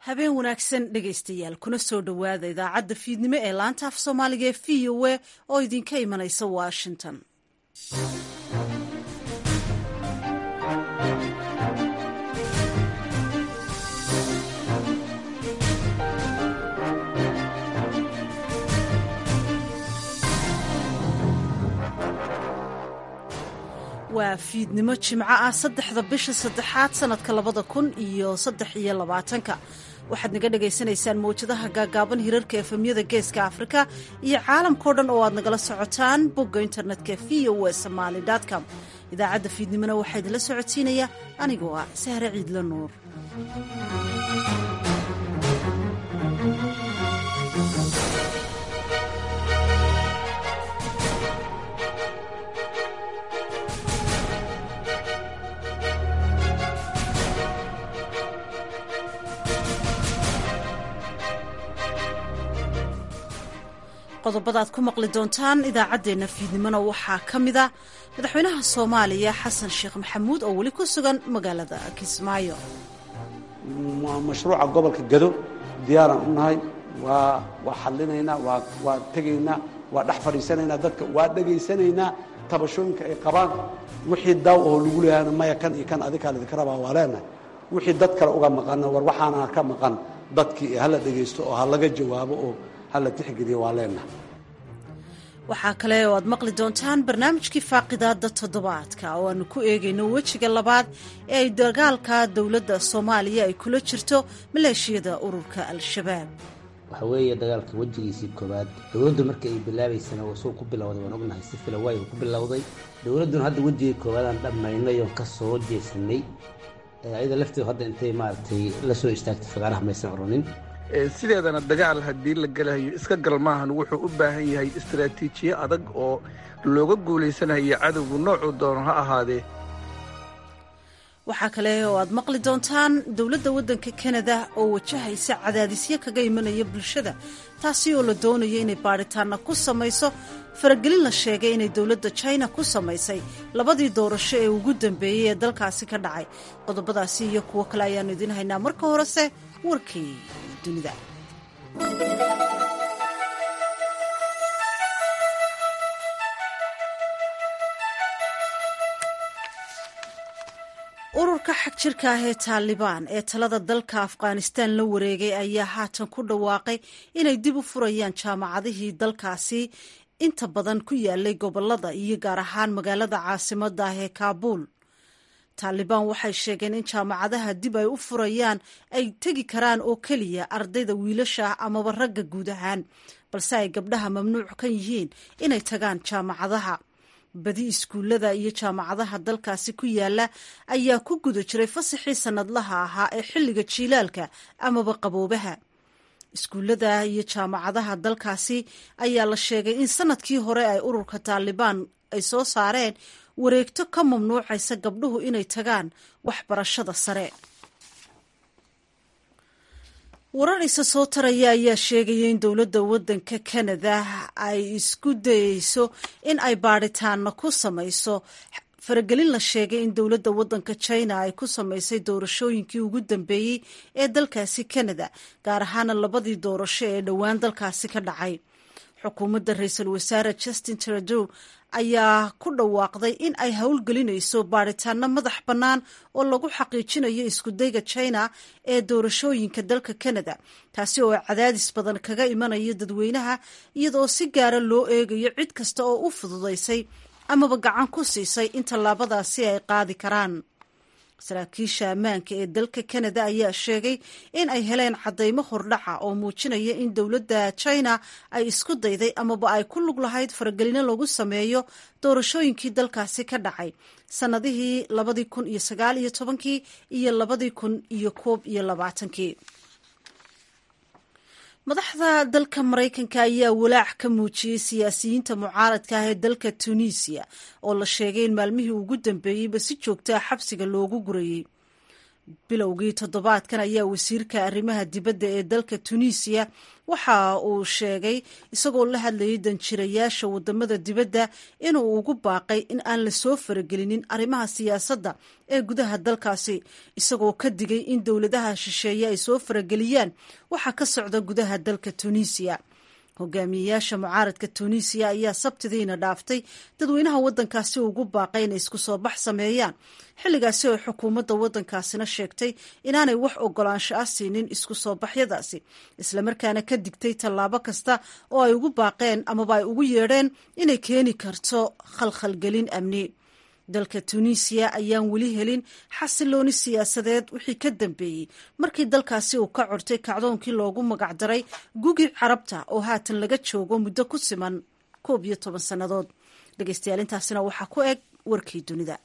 habeen wanaagsan dhegaystayaal kuna soo dhowaada idaacadda fiidnimo ee laanta af soomaaliga ee v o a oo idinka imanaysa washington waa fiidnimo jimco ah saddexda bisha saddexaad sanadka labada kun iyo saddex iyo labaatanka waxaad naga dhagaysanaysaan mawjadaha gaagaaban hirarka efemyada geeska afrika iyo caalamkao dhan oo aad nagala socotaan bogga internetka v o a somaali com idaacadda fiidnimona waxaa idinla socodsiinaya anigoo ah sahre ciidla nuur qodobadaad ku maqli doontaan idaacaddeenna fiidnimona waxaa ka mid a madaxweynaha soomaaliya xasan sheekh maxamuud oo weli ku sugan magaalada kismaayo mashruuca gobolka gado diyaaraan u nahay waa waa xallinaynaa waa waa tegaynaa waa dhex fadhiisanaynaa dadka waa dhegaysanaynaa tabashooyinka ay qabaan wixii daaw oo lagu leeyahayna maya kan iyo kan adikaa lidinka rabaa waa leenahay wixii dad kale uga maqanna war waxaana ka maqan dadkii hala dhegaysto oo ha laga jawaabo oo hala tixgeliyo waa leenahay waxaa kale oo aad maqli doontaan barnaamijkii faaqidaada toddobaadka oo aanu ku eegayno wejiga labaad ee ay dagaalka dowladda soomaaliya ay kula jirto maleeshiyada ururka al-shabaab waxa weeye dagaalka wejigiisii koowaad dowladdu markii ay bilaabaysana suu ku bilowday waan ognahay si filawaay uu ku bilowday dowladduna hadda wejigii koowaadaan dhammaynay oon ka soo jeesanay ayada lafteedu hadda intay maaragtay la soo istaagtay fagaaraha maysan oranin sideedana dagaal haddii la gelahayo iska gal maahan wuxuu u baahan yahay istaraatiijiye adag oo looga guulaysanayo cadowgu noocuu doono ha ahaadee waxaa kale oo aad maqli doontaan dowladda waddanka kanada oo wajahaysa cadaadisyo kaga imanaya bulshada taasi oo la doonayo inay baadhitaanna ku samayso faragelin la sheegay inay dowladda china ku samaysay labadii doorasho ee ugu dambeeyey ee dalkaasi ka dhacay qodobadaasi iyo kuwo kale ayaannu idiin haynaa marka horese warkii dunida ururka xag jirka ah ee taalibaan ee talada dalka afghanistan la wareegay ayaa haatan ku dhawaaqay inay dib u furayaan jaamacadihii dalkaasi inta badan ku yaalay gobolada iyo gaar ahaan magaalada caasimada ah ee kaabuul taalibaan waxay sheegeen in jaamacadaha dib ay u furayaan ay tegi karaan oo keliya ardayda wiilasha ah amaba ragga guud ahaan balse ay gabdhaha mamnuuc ka yihiin inay tagaan jaamacadaha badi iskuullada iyo jaamacadaha dalkaasi ku yaala ayaa ku guda jiray fasaxii sannadlaha ahaa ee xilliga jiilaalka amaba qaboobaha iskuullada iyo jaamacadaha dalkaasi ayaa la sheegay in sanadkii hore ay ururka taalibaan ay soo saareen wareegto ka mamnuucaysa gabdhuhu inay tagaan waxbarashada sare warar isa soo taraya ayaa sheegaya in dowladda waddanka kanada ay isku dayeyso in ay baadhitaana ku samayso faragelin la sheegay in dowladda waddanka china ay ku samaysay doorashooyinkii ugu dambeeyey ee dalkaasi kanada gaar ahaana labadii doorasho ee dhowaan dalkaasi ka dhacay xukuumadda ra-iisul wasaare justin trudeau ayaa ku dhawaaqday in ay howlgelinayso baadhitaano madax bannaan oo lagu xaqiijinayo iskudayga china ee doorashooyinka dalka canada taasi oo cadaadis badan kaga imanayo dadweynaha iyadoo si gaara loo eegayo cid kasta oo u fududaysay amaba gacan ku siisay in tallaabadaasi ay qaadi karaan saraakiisha ammaanka ee dalka canada ayaa sheegay in ay heleen caddaymo hordhaca oo muujinaya in dowladda china ay isku dayday amaba ay ku lug lahayd faragelino lagu sameeyo doorashooyinkii dalkaasi ka dhacay sannadihii labadii kun iyo sagaal iyo tobankii iyo labadii kun iyo koob iyo labaatankii madaxda dalka maraykanka ayaa walaac ka muujiyey siyaasiyiinta mucaaradka ah ee dalka tunisiya oo la sheegay in maalmihii ugu dambeeyeyba si joogtaa xabsiga loogu gurayey bilowgii toddobaadkan ayaa wasiirka arrimaha dibadda ee dalka tunisiya waxa uu sheegay isagoo la hadlayay danjirayaasha wadamada dibadda inuu ugu baaqay in aan lasoo faragelinin arrimaha siyaasadda ee gudaha dalkaasi isagoo ka digay in dowladaha shisheeye ay soo farageliyaan waxa ka socda gudaha dalka tunisiya hogaamiyeyaasha mucaaradka tunisiya ayaa sabtidiina dhaaftay dadweynaha waddankaasi ugu baaqay inay isku soo bax sameeyaan xilligaasi oo xukuumadda waddankaasina sheegtay inaanay wax ogolaansho ah siinin isku soo baxyadaasi islamarkaana ka digtay tallaabo kasta oo ay ugu baaqeen amaba ay ugu yeedheen inay keeni karto khalkhalgelin amni dalka tunisiya ayaan weli helin xasilooni siyaasadeed wixii ka dambeeyey markii dalkaasi uu ka cortay kacdoonkii loogu magacdaray gugi carabta oo haatan laga joogo muddo ku siman koob iyo toban sannadood dhegeystayaal intaasina waxaa ku eg warkii dunida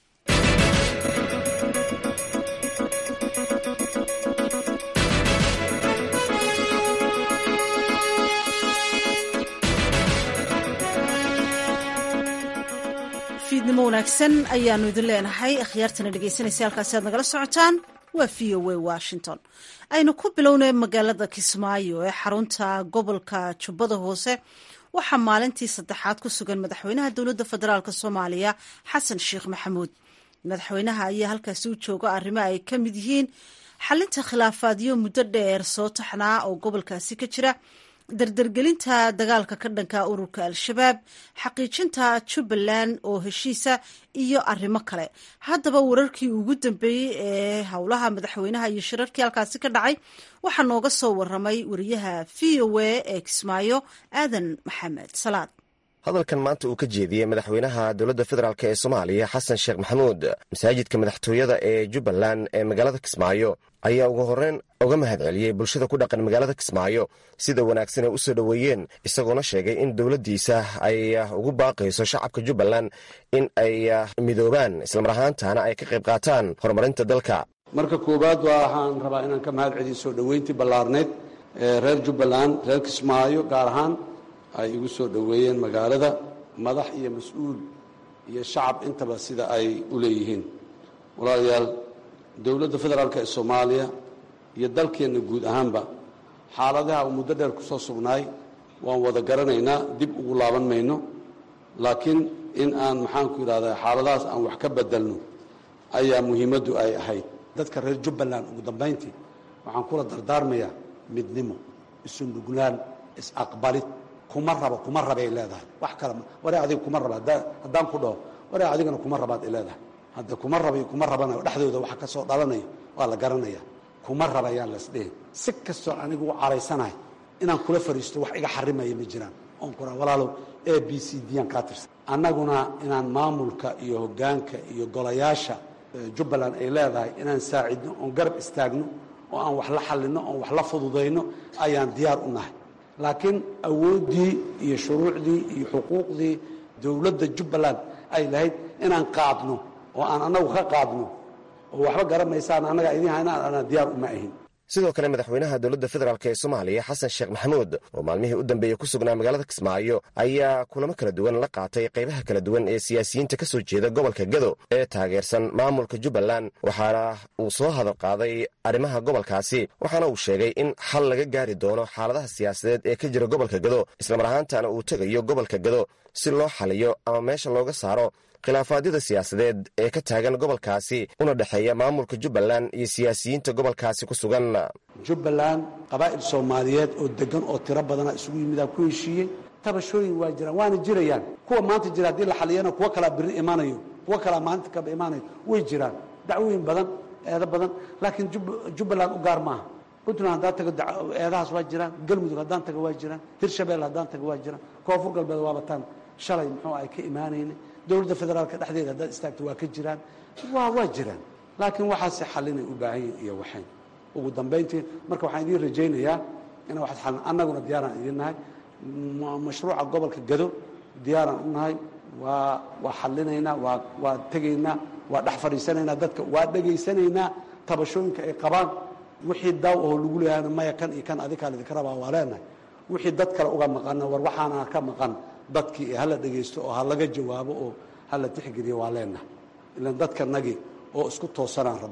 fiidnimo wanaagsan ayaanu idin leenahay akhyaartana dhegeysanaysa halkaasi aad nagala socotaan waa v o a washington aynu ku bilownay magaalada kismaayo ee xarunta gobolka jubbada hoose waxaa maalintii saddexaad ku sugan madaxweynaha dowladda federaalk soomaaliya xasan sheekh maxamuud madaxweynaha ayaa halkaasi u jooga arrimo ay ka mid yihiin xalinta khilaafaadyo muddo dheer soo taxnaa oo gobolkaasi ka jira dardargelinta dagaalka ka dhanka ururka al-shabaab xaqiijinta jubbaland oo heshiisa iyo arrimo kale haddaba wararkii ugu dambeeyey ee howlaha madaxweynaha iyo shirarkii halkaasi ka dhacay waxaa nooga soo waramay wariyaha v o a ee kismaayo aadan maxamed salaad hadalkan maanta uu ka jeediyey madaxweynaha dowladda federaalk ee soomaaliya xasan sheekh maxamuud masaajidka madaxtooyada ee jubbaland ee magaalada kismaayo ayaa ugu horreyn uga mahad celiyey bulshada ku dhaqan magaalada kismaayo sida wanaagsan ay u soo dhoweeyeen isagoona sheegay in dowladdiisa ay ugu baaqayso shacabka jubbaland in ay midoobaan islamar ahaantana ay ka qayb qaataan horumarinta dalka marka koowaad waxaan rabaa inaan ka mahad celiyo soo dhoweyntii ballaarneyd ee reer jubbaland reer kismaayo gaar ahaan ay igu soo dhoweeyeen magaalada madax iyo mas-uul iyo shacab intaba sida ay u leeyihiin walaalayaal dowladda federaalk ee soomaaliya iyo dalkeenna guud ahaanba xaaladaha uu muddo dheer ku soo sugnaay waan wada garanaynaa dib ugu laaban mayno laakiin in aan maxaanku yidhahdaa xaaladahaas aan wax ka bedelno ayaa muhiimaddu ay ahayd dadka reer jubbaland ugu dambayntii waxaan kula dardaarmayaa midnimo isundhuglaan is-aqbalid kuma rabo kuma rabay leedahay wax kale waree adiga kuma raba haddaan ku dhaho waree adigana kuma rabaad ay leedahay hadda kuma rabay kuma rabanayo dhexdooda waxa ka soo dhalanayo waa la garanaya kuma rabayaan lasdhihin si kastoo anigu u caraysanahay inaan kula fariisto wax iga xarimaya ma jiraan oon kuraa walaalow a b c d aan kaa tirsan annaguna inaan maamulka iyo hoggaanka iyo golayaasha jubbaland ay leedahay inaan saacidno oon garab istaagno oo aan wax la xallinno oon wax la fududayno ayaan diyaar u nahay laakiin awooddii iyo shuruucdii iyo xuquuqdii dowladda jubbaland ay lahayd inaan qaadno oo aan annagu ka qaadno oo waxba garamaysaan annagaa idiin hayna anaa diyaar uma ahin sidoo kale madaxweynaha dowladda federaalk ee soomaaliya xasan sheekh maxamuud oo maalmihii u dambeeyey ku sugnaa magaalada kismaayo ayaa kulamo kala duwan la qaatay qaybaha kala duwan ee siyaasiyiinta ka soo jeeda gobolka gado ee taageersan maamulka jubbaland waxaana uu soo hadal qaaday arrimaha gobolkaasi waxaana uu sheegay in xal laga gaari doono xaaladaha siyaasadeed ee ka jira gobolka gado islamar ahaantana uu tegayo gobolka gado si loo xaliyo ama meesha looga saaro khilaafaadyada siyaasadeed ee ka taagan gobolkaasi una dhexeeya maamulka jubbaland iyo siyaasiyiinta gobolkaasi ku sugan jubbaland qabaa'il soomaaliyeed oo deggan oo tiro badana isugu yimidaa ku heshiiyey tabashooyin waa jiraan waana jirayaan kuwa maanta jira haddii la xaliyana kuwo kalaa birri imaanayo kuwo kalaa maalinta kaba imaanayo way jiraan dacwooyin badan eedo badan laakiin jubbaland u gaar maaha puntland haddaan tago eedahaas waa jiraan galmudug haddaan tago waa jiraan hirshabelle haddaan tago waa jiraan koonfur galbeed waabataan shalay muxuu ay ka imaanayna dowladda federaalka dhexdeeda haddaad istaagto waa ka jiraan waa waa jiraan laakiin waxaase xalinay u baahan yihin iyo waxayn ugu dambayntii marka waxaan idiin rajaynayaa ina waxaad xalin annaguna diyaaraan idiin nahay mashruuca gobolka gado diyaaraan u nahay waa waa xalinaynaa waa waa tegaynaa waa dhex fadhiisanaynaa dadka waa dhegaysanaynaa tabashooyinka ay qabaan wixii daaw oo lagu leeyahayna maya kan iyo kan adikaa lidinka rabaa waa leenahay wixii dad kale uga maqanna war waxaana ka maqan dadkii hala dhegaysto oo ha laga jawaabo oo hala tixgeliyo waa leenahay ilan dadkanagii oo isku toosanaan rabnaay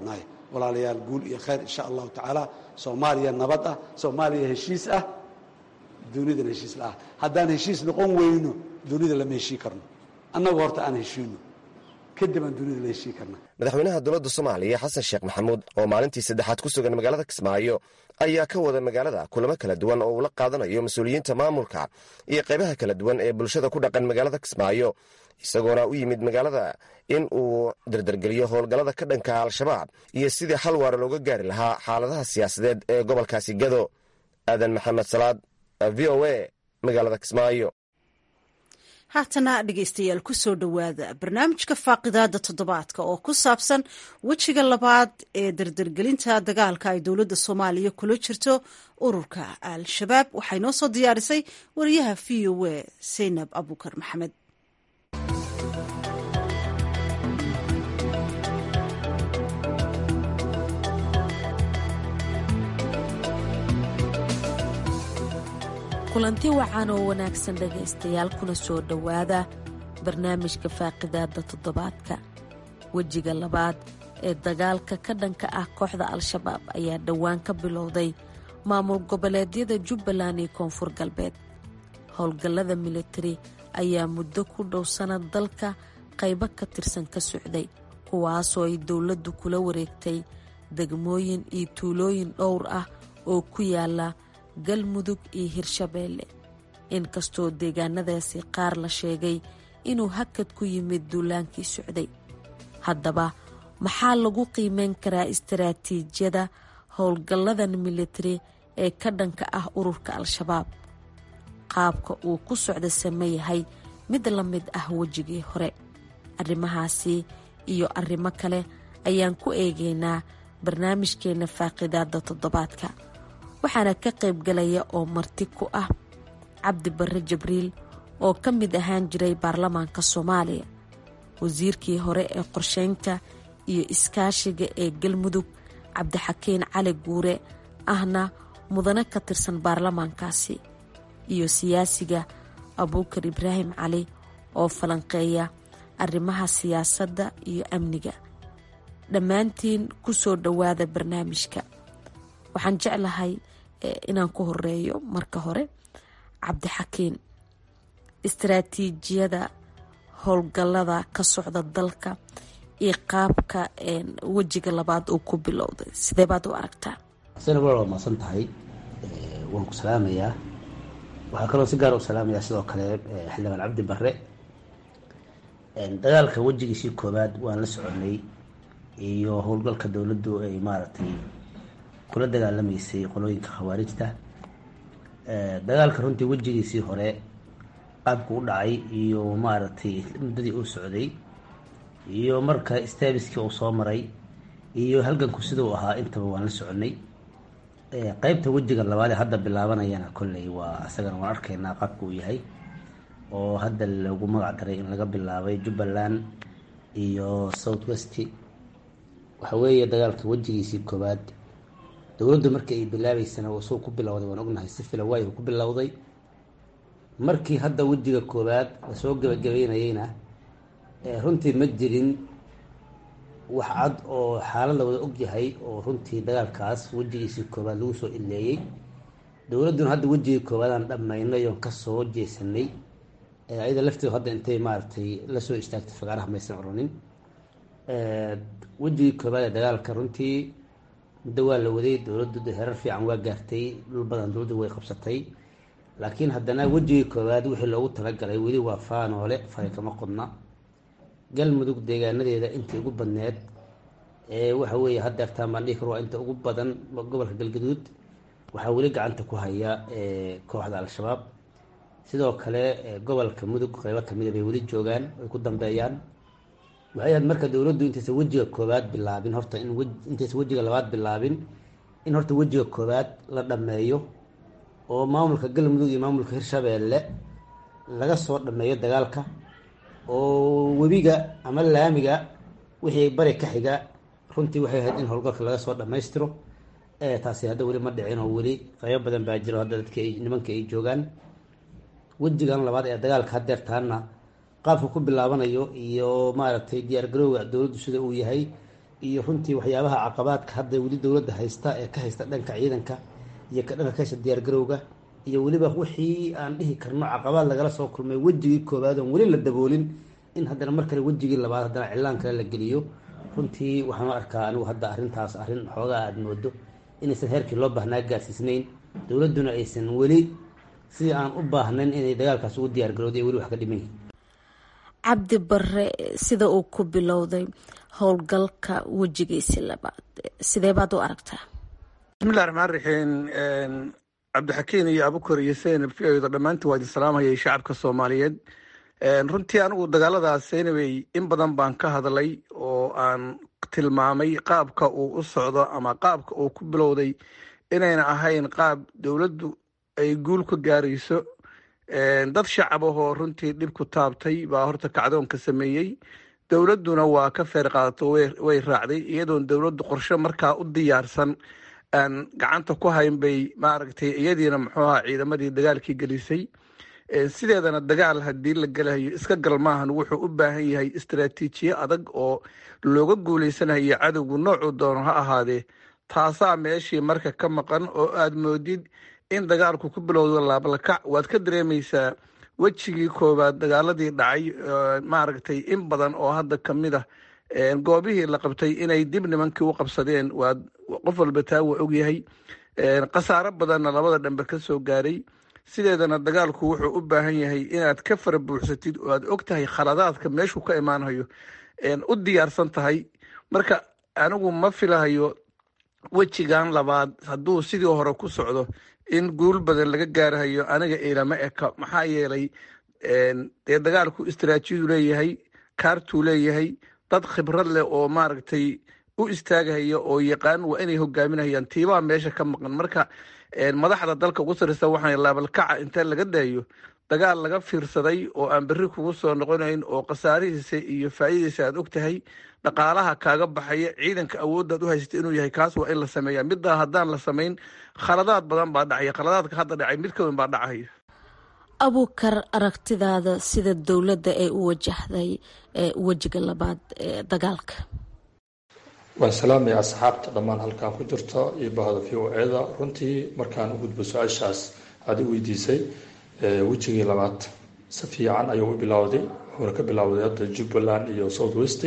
walaalayaal guul iyo khayr insha allahu tacaala soomaaliya nabad ah soomaaliya heshiis ah dunidana heshiis la ah haddaan heshiis noqon weyno dunida lama heshii karno annagu horta aan heshiino kadib aan dunida la heshii karna madaxweynaha dowladda soomaaliya xasan sheekh maxamuud oo maalintii saddexaad ku sugan magaalada kismaayo ayaa ka wada magaalada kulamo kala duwan oo uu la qaadanayo mas-uuliyiinta maamulka iyo qaybaha kala duwan ee bulshada ku dhaqan magaalada kismaayo isagoona u yimid magaalada in uu dardargeliyo howlgallada ka dhanka al-shabaab iyo sidii xal waara looga gaari lahaa xaaladaha siyaasadeed ee gobolkaasi gado aadan maxamed salaad v o a magaalada kismaayo haatana dhegeystayaal kusoo dhowaada barnaamijka faaqidaada toddobaadka oo ku saabsan wejiga labaad ee dardargelinta dagaalka ay dowladda soomaaliya kula jirto ururka al-shabaab waxay noo soo diyaarisay wariyaha v o a saynab abukar maxamed kulanti wacan oo wanaagsan dhegaystayaal kuna soo dhowaada barnaamijka faaqidaada toddobaadka wejiga labaad ee dagaalka ka dhanka ah kooxda al-shabaab ayaa dhowaan ka bilowday maamul goboleedyada jubbaland iyo koonfur galbeed howlgallada militari ayaa muddo ku dhow sanad dalka qaybo ka tirsan ka socday kuwaasoo ay dowladdu kula wareegtay degmooyin iyo tuulooyin dhowr ah oo ku yaala galmudug iyo hirshabeelle inkastoo deegaanadaasi qaar la sheegay inuu hakad ku yimid duulaankii socday haddaba maxaa lagu qiimeyn karaa istaraatiijiyada howlgalladan militari ee ka dhanka ah ururka al-shabaab qaabka uu ku socda same yahay mid la mid ah wejigii hore arrimahaasi iyo arrimo kale ayaan ku eegaynaa barnaamijkeenna faaqidaada toddobaadka waxaana ka qayb galaya oo marti ku ah cabdi barre jibriil oo ka mid ahaan jiray baarlamaanka soomaaliya wasiirkii hore ee qorsheynta iyo iskaashiga ee galmudug cabdixakiin cali guure ahna mudane ka tirsan baarlamaankaasi iyo siyaasiga abuukar ibraahim cali oo falanqeeya arrimaha siyaasadda iyo amniga dhammaantiin ku soo dhowaada barnaamijka waxaan jeclahay inaan ku horeeyo marka hore cabdixakiin istaraatiijiyada howlgallada ka socda dalka iyo qaabka wejiga labaad uu ku bilowday sidee baad u aragtaa sena walaal waa maasan tahay waan ku salaamayaa waxaa kaloo si gaar u salaamayaa sidoo kale xildhibaan cabdi barre dagaalka wejigiisii koowaad waan la soconay iyo howlgalka dowladdu ay maaragtay kula dagaalamaysay qolooyinka khawaarijta dagaalka runtii wejigiisii hore qaabku u dhacay iyo maaragtay muddadii uu socday iyo marka staabiskii uu soo maray iyo halganku siduu ahaa intaba waan la soconay qeybta wejiga labaad ee hadda bilaabanayana kolley waa isagana waan arkaynaa qaabka uu yahay oo hadda lagu magac daray in laga bilaabay jubbaland iyo south west waxa weeye dagaalka wejigiisii koowaad dowladdu markii ay bilaabeysana uu suu ku bilowday waan ognahay si fila waay uu ku bilowday markii hadda wejiga koowaad lasoo gabagabeynayeyna runtii ma jirin wax cad oo xaalad la wada ogyahay oo runtii dagaalkaas wejigiisii koowaad lagu soo ileeyey dowladduna hadda wejigii koowaadaan dhammaynay oon kasoo jeesanay ayada lafteedu hadda intay maaragtay lasoo istaagtay fagaaraha maysan coronin wejigii koowaad ee dagaalka runtii muddo waa la waday dowladdu herar fiican waa gaartay dhul badan dowladdu way qabsatay laakiin haddana wejigii koowaad wixii loogu talagalay weli waa faanoole fari kama qodna galmudug deegaanadeeda intii ugu badneed ee waxa weeye haddeertaan baan dhihi karo waa inta ugu badan gobolka galgaduud waxaa weli gacanta ku haya kooxda al-shabaab sidoo kale gobolka mudug qeybo kamida bay weli joogaan ay ku dambeeyaan waxay ahayd marka dowladdu intaysa wejiga koowaad bilaabin horta in intaysa wejiga labaad bilaabin in horta wejiga koowaad la dhammeeyo oo maamulka galmudug iyo maamulka hirshabeelle laga soo dhammeeyo dagaalka oo webiga ama laamiga wixii bari ka xiga runtii waxay ahayd in howlgalka laga soo dhammaystiro taasi hadda weli ma dhicin oo weli qaybo badan baa jiro hadda dadki nimanka ay joogaan wejigan labaad ee dagaalka hadeertaana qaabka ku bilaabanayo iyo maaragtay diyaar garowga dowladdu sida uu yahay iyo runtii waxyaabaha caqabaadka hadda weli dowladda haysta ee ka haysta dhanka ciidanka iyo ka dhanka kasha diyaargarowga iyo weliba wixii aan dhihi karno caqabaad lagala soo kulmay wejigii koowaad oon weli la daboolin in haddana mar kale wejigii labaad haddana cilaan kale la geliyo runtii waxaan u arkaa anigu hadda arrintaas arrin xoogaa aada moodo inaysan heerkii loo baahnaa gaarsiisnayn dowladduna aysan weli sidii aan u baahnayn inay dagaalkaas ugu diyaargarowday weli wax ka dhiman yihin cabdi bare sida uu ku bilowday howlgalka wejigiisi labaad sidee baad u aragtaa bismillahi raxmaan raxiim cabdixakiin iyo abukar iyo seynab fiyoda dhammaantiin waa idin salaamhayay shacabka soomaaliyeed runtii anigu dagaaladaas seynabey in badan baan ka hadlay oo aan tilmaamay qaabka uu u socdo ama qaabka uu ku bilowday inayna ahayn qaab dowladdu ay guul ka gaarayso dad shacab ahoo runtii dhib ku taabtay baa horta kacdoonka sameeyey dowladduna waa ka feer qaadato way raacday iyadoon dowladdu qorshe markaa u diyaarsan aan gacanta ku hayn bay maaragtay iyadiina muxuu ahaa ciidamadii dagaalkii gelisay sideedana dagaal haddii la gelahayo iska gal maahan wuxuu u baahan yahay istaraatiijiye adag oo looga guuleysanayo cadowgu noocuu doono ha ahaadee taasaa meeshii marka ka maqan oo aad moodid in dagaalku ku bilowdo laablakac waad ka dareemaysaa wejigii koowaad dagaaladii dhacay maaragtay in badan oo hadda kamid ah goobihii la qabtay inay dib nimankii u qabsadeen waa qof walba taa waa ogyahay khasaaro badanna labada dhambe ka soo gaaray sideedana dagaalku wuxuu u baahan yahay inaad ka fara buuxsatid oo aad og tahay khaladaadka meeshuu ka imaanayo u diyaarsan tahay marka anigu ma filahayo wejigan labaad hadduu sidii hore ku socdo in guul badan laga gaarahayo aniga ilama eka maxaa yeelay dee dagaalku istaraatiijiyadu leeyahay kaartuu leeyahay dad khibrad leh oo maaragtay u istaagahaya oo yaqaan waa inay hogaaminayaan tiibaa meesha ka maqan marka madaxda dalka ugu sarreysa waxaan laabalkaca inta laga daayo dagaal laga fiirsaday oo aan berri kugu soo noqonayn oo khasaarihiisa iyo faa'iidadiisa aad og tahay dhaqaalaha kaaga baxaya ciidanka awooddaad u haysata inuu yahay kaas waa in la sameeya middaa haddaan la samayn khaladaad badan baa dhacaya khaladaadka hadda dhacay mid ka weyn baa dhacaya abuukar aragtidaada sida dowladda ay u wajahday wejiga labaad ee dagaalka waan salaamaya asxaabta dhammaan halkaan ku jirto iyo bahda v o eda runtii markaan u gudbo su-aashaas aada i weydiisay wejigii labaad si fiican ayuu u bilowday wuxuuna ka bilowday hadda jubbaland iyo south west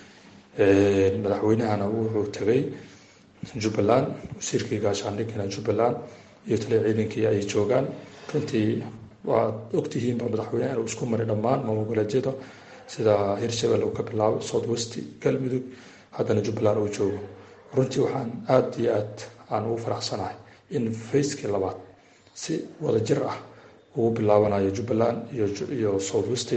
madaxweynahana wuxuu tegay jubbaland wasiirkii gaashaandhigana jubbaland iyo taliya ciidankii ay joogaan runtii waad ogtihiinba madaxweyneha inuu isku maray dhammaan maamul-goboleedyada sida hirshabelle uu ka bilaabay south west galmudug haddana jubbaland uu joogo runtii waxaan aada iyo aad aan ugu faraxsanahay in fayskii labaad si wada jir ah ugu bilaabanayo jubbaland iyo south west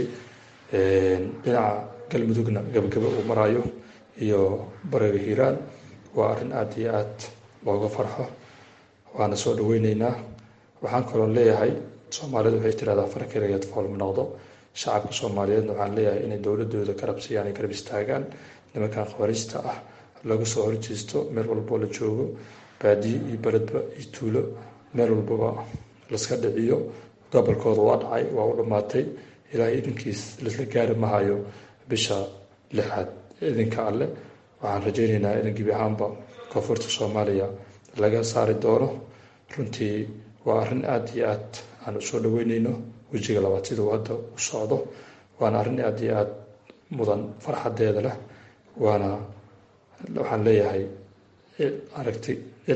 dhinaca galmudugna gabagaba uu marayo iyo bariga hiiraan waa arrin aada iyo aad looga farxo waana soo dhaweyneynaa waxaan kaloo leeyahay soomaalidu waxay tirahdaa farkeligeed foolma noqdo shacabka soomaaliyeedna waxaan leeyahay inay dowladooda garabsiiyaan ay garab istaagaan nimankan khawariista ah laga soo horjeesto meel walboo la joogo baadiye iyo beledba iyo tuulo meel walbaba laska dhiciyo gobolkooda waa dhacay waa u dhammaatay ilaahay idinkiis laisla gaari mahayo bisha lixaad idinka alle waxaan rajeyneynaa in gebi ahaanba koonfurta soomaaliya laga saari doono runtii waa arrin aada iyo aad aan usoo dhaweyneyno wejiga labaad siduu hadda u socdo waana arrin aada iyo aada mudan farxadeeda leh waana waxaan leeyahay aragti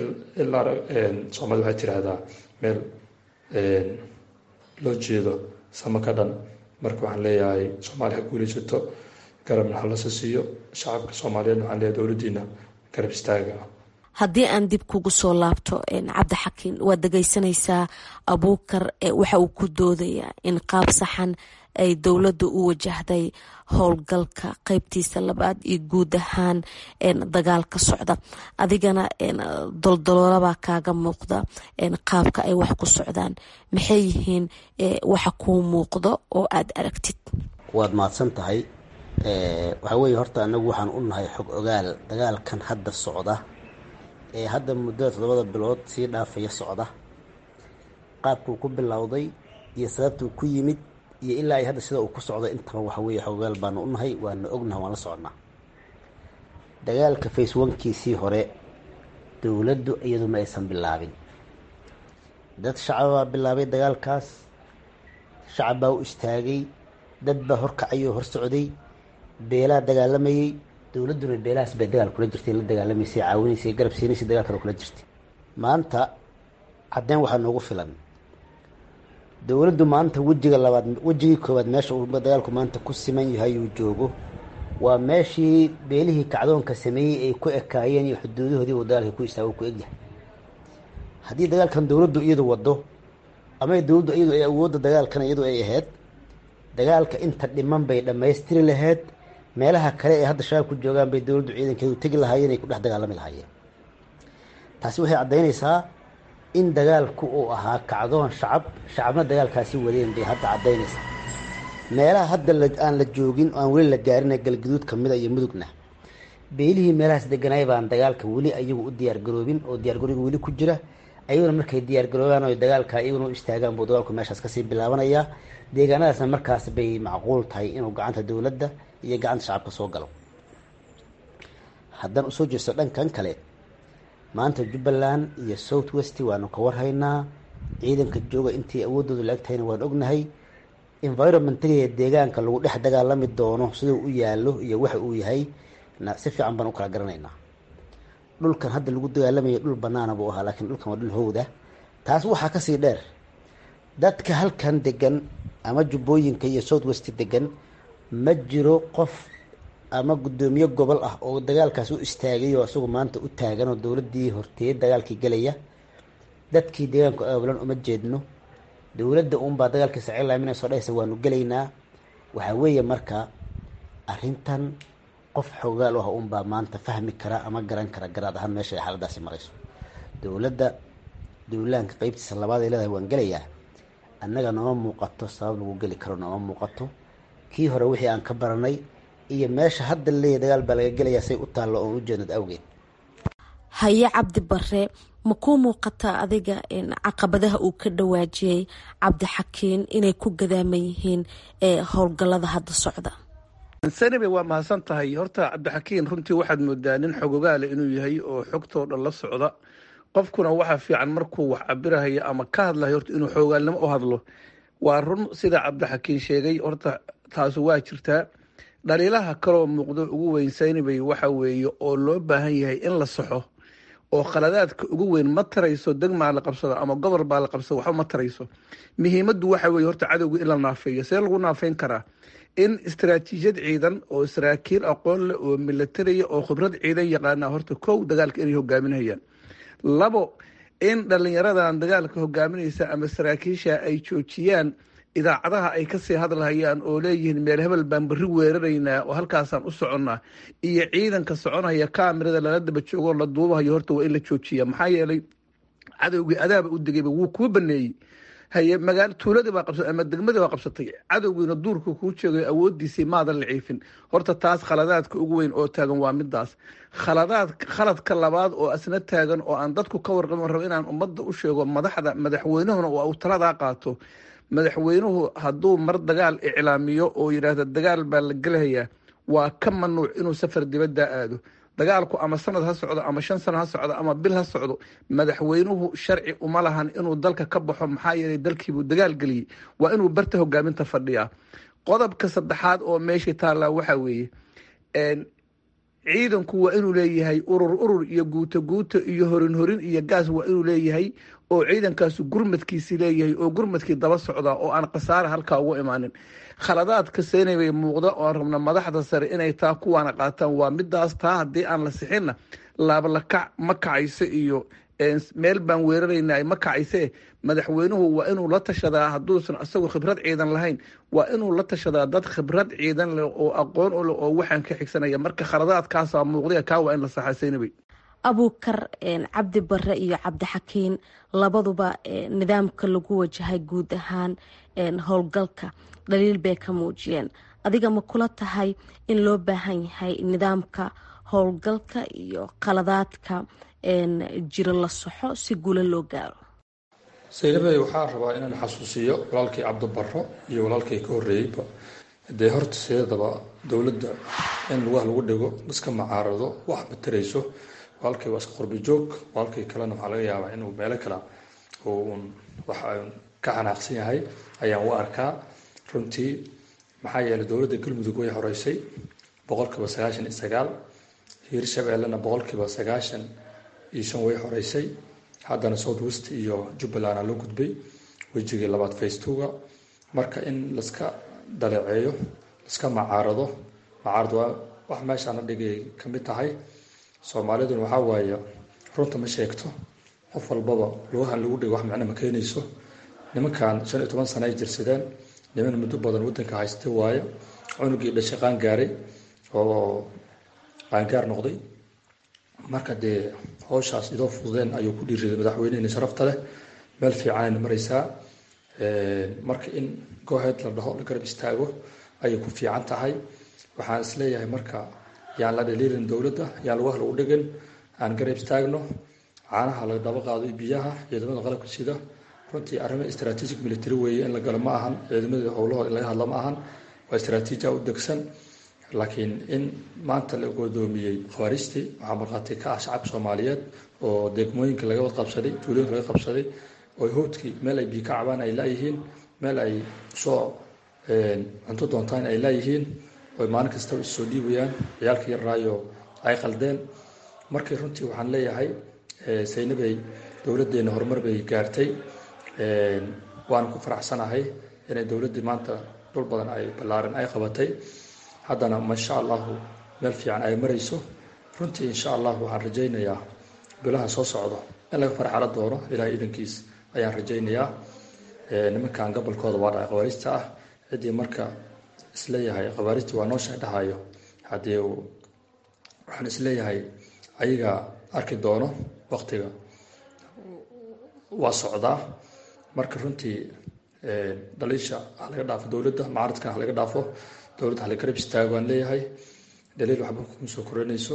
soomaalida waxay tiraahdaa meel loo jeedo samo ka dhan marka waxaan leeyahay soomaali ha guulaysato garabna halasa siiyo shacabka soomaaliyeed waxaan leeyahay dowladdiina garab istaaga haddii aan dib kugu soo laabto cabdixakiin waad dhegeysanaysaa abuukar waxa uu ku doodayaa in qaab saxan ay dowladda u wajahday howlgalka qeybtiisa labaad iyo guud ahaan dagaalka socda adigana doldoloolabaa kaaga muuqda qaabka ay wax ku socdaan maxay yihiin waxa kuu muuqdo oo aada aragtid waad mahadsan tahay waxaa weeye horta anagu waxaan u nahay xog ogaal dagaalkan hadda socda ee hadda muddada toddobada bilood sii dhaafaya socda qaabkuu ku bilowday iyo sababtuu ku yimid iyo ilaa ay hadda sida uu ku socdo intaba waxa weeye xogogaal baanu u nahay waana ognaha waan la soconnaa dagaalka face onkiisii hore dowladdu iyadu ma aysan bilaabin dad shacab baa bilaabay dagaalkaas shacab baa u istaagay dad baa horkacay oo hor socday beelaa dagaalamayey dowladduna beelahaas bay dagaal kula jirtay la dagaalamaysay caawinaysay garab siinaysay dagaalkana kula jirtay maanta caddeyn waxaa noogu filan dowladdu maanta wejiga labaad wejigii koowaad meesha uu dagaalku maanta ku siman yahay uu joogo waa meeshii beelihii kacdoonka sameeyey ay ku ekaayeen iyo xuduudahoodii uu dagaalka ku istaago ku egyahay haddii dagaalkan dowladdu iyadu wado ama dowladdu iyadu ay awoodda dagaalkan iyadu ay ahayd dagaalka inta dhiman bay dhammaystiri lahayd meelaha kale ee hadda shabaab ku joogaan bay dowladdu ciidankeedu tegi lahaayeen ay ku dhex dagaalami lahaayeen taasi waxay caddaynaysaa in dagaalku uu ahaa kacdoon shacab shacabna dagaalkaasi wadeen bay hadda caddaynaysaa meelaha hadda aan la joogin aan weli la gaarin galgaduud kamida iyo mudugna beelihii meelahaas deganaay baan dagaalka weli ayagu u diyaargaroobin oo diyaargaroobi weli ku jira ayaguna markay diyaargaroobaan o dagaalka iyaguna u istaagaan buu dagaalku meeshaas kasii bilaabanayaa deegaanadaasna markaas bay macquul tahay inuu gacanta dowladda iyo gacanta shacabka soo galo haddaan usoo jeesto dhankan kale maanta jubbaland iyo south west waanu ka warhaynaa ciidanka jooga intii awoodoodu la egtahayna waan ognahay environmentaliga deegaanka lagu dhex dagaalami doono siduu u yaalo iyo waxa uu yahay na si fiican baan u kala garanaynaa dhulkan hadda lagu dagaalamayo dhul banaana buu ahaa laakiin dhulkan waa dhul howda taas waxaa kasii dheer dadka halkan degan ama jubbooyinka iyo south west degan ma jiro qof ama guddoomiye gobol ah oo dagaalkaas u istaagay oo isagu maanta u taagan oo dowladdii horteeyay dagaalkii gelaya dadkii deegaanku aabulan uma jeedno dowladda uunbaa dagaalkii sacilaaminayso dhahaysa waanu gelaynaa waxaa weeye marka arrintan qof xoogaal ah uunbaa maanta fahmi kara ama garan kara garaad ahaan meesha ay xaaladaasi marayso dowladda dowlaanka qeybtiisa labaad ay leedahay waan gelayaa annaga nooma muuqato sabab lagu geli karo nooma muuqato kii hore wixii aan ka baranay iyo meesha hadda laleeyahy dagaal baa laga gelayaa say u taallo oon u jeednad awgeed haye cabdi bare ma kuu muuqataa adiga caqabadaha uu ka dhawaajiyey cabdixakiin inay ku gadaaman yihiin howlgallada hadda socda sanabe waa mahadsan tahay horta cabdixakiin runtii waxaad moodaa nin xogogaale inuu yahay oo xogtoo dhan la socda qofkuna waxaa fiican markuu wax cabirahayo ama ka hadlayo horta inuu xoogaalnimo u hadlo waa run sida cabdixakiin sheegay horta taasu waa jirtaa dhaliilaha kaloo muuqdo ugu weyn saynabay waxa weeye oo loo baahan yahay in la saxo oo khaladaadka ugu weyn ma tarayso degmaa la qabsado ama gobol baa la qabsado waxba ma tarayso muhiimaddu waxa weeye horta cadowga in la naafeeyo see lagu naafeyn karaa in istaraatiijiyad ciidan oo saraakiil aqoon leh oo milatariya oo khibrad ciidan yaqaana horta kow dagaalka inay hogaaminayaan labo in dhalinyaradan dagaalka hogaaminaysa ama saraakiisha ay joojiyaan idaacadaha ay kasii hadlahayaan oo leeyihiin meel hebel baan berri weeraraynaa oo halkaasaan u soconnaa iyo ciidanka soconaya kamirada lala daba joogoo la duubahayo horta waa in la joojiya maxaa yeelay cadowgii adaaba u degayba wuu kuu baneeyey haye magaalo tuuladii baa qabsatay ama degmadii baa qabsatay cadowgiina duurka kuu jeegayo awoodiisii maadan la ciifin horta taas khaladaadka ugu weyn oo taagan waa midaas khaladaad khaladka labaad oo asna taagan oo aan dadku ka warqabin rabo inaan ummadda u sheego madaxda madaxweynahuna uu taladaa qaato madaxweynuhu hadduu mar dagaal iclaamiyo oo yidhaahda dagaal baa la gelahayaa waa ka manuuc inuu safar dibaddaa aado dagaalku ama sanad ha socdo ama shan sano ha socdo ama bil ha socdo madaxweynuhu sharci uma lahan inuu dalka ka baxo maxaa yeelay dalkiibuu dagaal geliyey waa inuu barta hogaaminta fadhiyaa qodobka saddexaad oo meeshii taallaa waxaa weeye ciidanku waa inuu leeyahay urur urur iyo guuto guuto iyo horin horin iyo gaas waa inuu leeyahay oo ciidankaasu gurmadkiisi leeyahay oo gurmadkii daba socdaa oo aan khasaare halkaa ugu imaanin khaladaadka seenaybay muuqda oo aan rabna madaxda sare inay taa kuwaana qaataan waa midaas taa haddii aan la sixinna laablakac ma kacayso iyo meel baan weeraraynaa ma kacayse madaxweynuhu waa inuu la tashadaa hadduusan isagoo khibrad ciidan lahayn waa inuu la tashadaa dad khibrad ciidan leh oo aqoon u leh oo waxaan ka xigsanaya marka khaladaadkaasaa muuqday kaa waa in la saxaa seenabay abuukar cabdi bare iyo cabdixakiin labaduba nidaamka lagu wajahay guud ahaan howlgalka dhaliil bay ka muujiyeen adiga ma kula tahay in loo baahan yahay nidaamka howlgalka iyo qaladaadka jiro la soxo si guulo loo gaaro saynabey waxaa rabaa inaan xasuusiyo walaalkii cabdibaro iyo walaalkii ka horreeyeyba dee horta sideedaba dowladda in lugaha lagu dhigo iska macaarado wax matarayso walkii waa iska qurbi joog walkii kalena waxaa laga yaabaa inuu meelo kale uun wax ka xanaaqsan yahay ayaan u arkaa runtii maxaa yeelay dowladda galmudug way horeysay boqolkiiba sagaashan iyo sagaal hiirshabeellena boqolkiiba sagaashan iyo shan way horeysay haddana south west iyo jubbaland aa loo gudbay wejigii labaad facetwoga marka in laska daleeceeyo laska macaarado macaarad waa wax meeshaana dhigay ka mid tahay soomaaliduna waxaa waaye runta ma sheegto qof walbaba lugahan lagu dhigo wax micno ma keenayso nimankan shan iyo toban sana ay jirsadeen niman muddo badan waddanka haysta waaye cunugii dhashay qaangaaray oo qaangaar noqday marka dee howshaas idoo fududeen ayuu ku dhiiriday madaxweyneheni sharafta leh meel fiicanayna maraysaa marka in gooheed la dhaho la garab istaago ayay ku fiican tahay waxaan isleeyahay marka yaan la dhaliilin dowladda yaan lugaha lagu dhigin aan garab istaagno caanaha la daba qaado iyo biyaha ciidamada qalabka sida runtii arrimo strategic military weeye in la galo ma ahan ciidamada howlahooda in laga hadlo ma ahan waa istraatiijia u degsan laakiin in maanta la godoomiyey khawaarijtii waxaa markhaati ka ah shacabka soomaaliyeed oo degmooyinka laga wad qabsaday tuulooyinka laga qabsaday oo howdkii meel ay biyo ka cabaan ay laayihiin meel ay soo cunto doontaan ay laayihiin oy maalin kastaba issoo dhiibayaan ciyaalka yarraayo ay qaldeen markii runtii waxaan leeyahay saynabay dowladdeena horumar bay gaartay waana ku faraxsanahay inay dowladdii maanta dhul badan ay ballaaran ay qabatay haddana masha allahu meel fiican ay marayso runtii insha allahu waxaan rajaynayaa bilaha soo socdo in laga farxalo doono ilahay idankiis ayaan rajaynayaa nimankan gobolkooda waa dhaca khawaarijta ah ciddii marka isleeyahay khawaarijta waa noo sheedhahayo haddii waxaan isleeyahay ayaga arki doono waktiga waa socdaa marka runtii dhaliisha ha laga dhaafo dowladda mucaaradkan ha laga dhaafo dowladda ha la garab istaago aan leeyahay dhaliil waxba kuma soo koranayso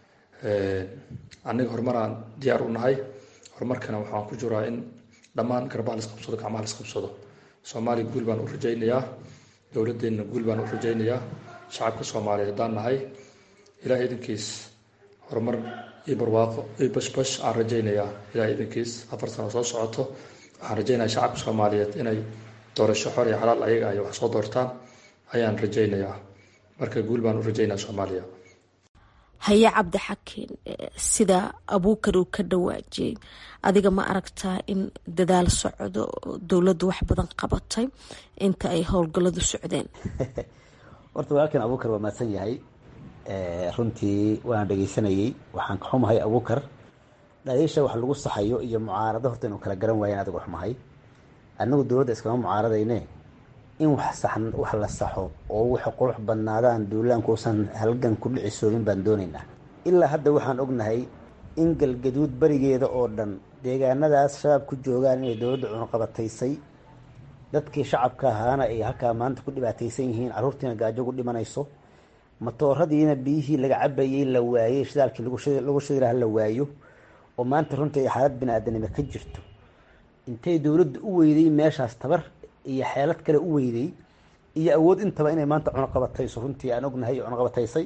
aniga horumaraan diyaar u nahay horumarkana waxaan ku jiraa in dhammaan garbaha la isqabsado gacmaha la isqabsado soomaaliya guul baan u rajaynayaa dowladeenna guul baan u rajaynayaa shacabka soomaaliyeed haddaan nahay ilaah idankiis horumar iyo barwaaqo iyo bashbash aan rajaynayaa ilaah idankiis afar sano soo socoto waxaan rajaynayaa shacabka soomaaliyeed inay doorasho xor iyo xalaal ayaga ay wax soo doortaan ayaan rajaynayaa marka guul baan u rajaynayaa soomaaliya haye cabdixakiin sida abuukar uu ka dhawaajiyey adiga ma aragtaa in dadaal socdo dowladdu wax badan qabatay inta ay howlgalladu socdeen horta walaalkan abuukar waa mahadsan yahay runtii waan dhegeysanayey waxaan ka xumahay abuukar dhaliisha wax lagu saxayo iyo mucaarado horta inuu kala garan waayan adiga xumahay anagu dowladda iskama mucaaradayne in wax saxan wax la saxo oo wax qurux badnaadaan duulaankuusan halgan ku dhicisoomin baan doonaynaa ilaa hadda waxaan ognahay in galgaduud berigeeda oo dhan deegaanadaas shabaab ku joogaan inay dowladda cunuqabataysay dadkii shacabka ahaana ay halkaa maanta ku dhibaataysan yihiin carruurtiina gaajo ku dhimanayso matooradiina biyihii laga cabayey la waayey shidaalkii lagu shidi laha la waayo oo maanta runtii ay xaalad bini-aadanimo ka jirto intay dowladda u weyday meeshaas tabar iyo xeelad kale u weyday iyo awood intaba inay maanta cunuqabatayso runtii aan ognahay cunuqabataysay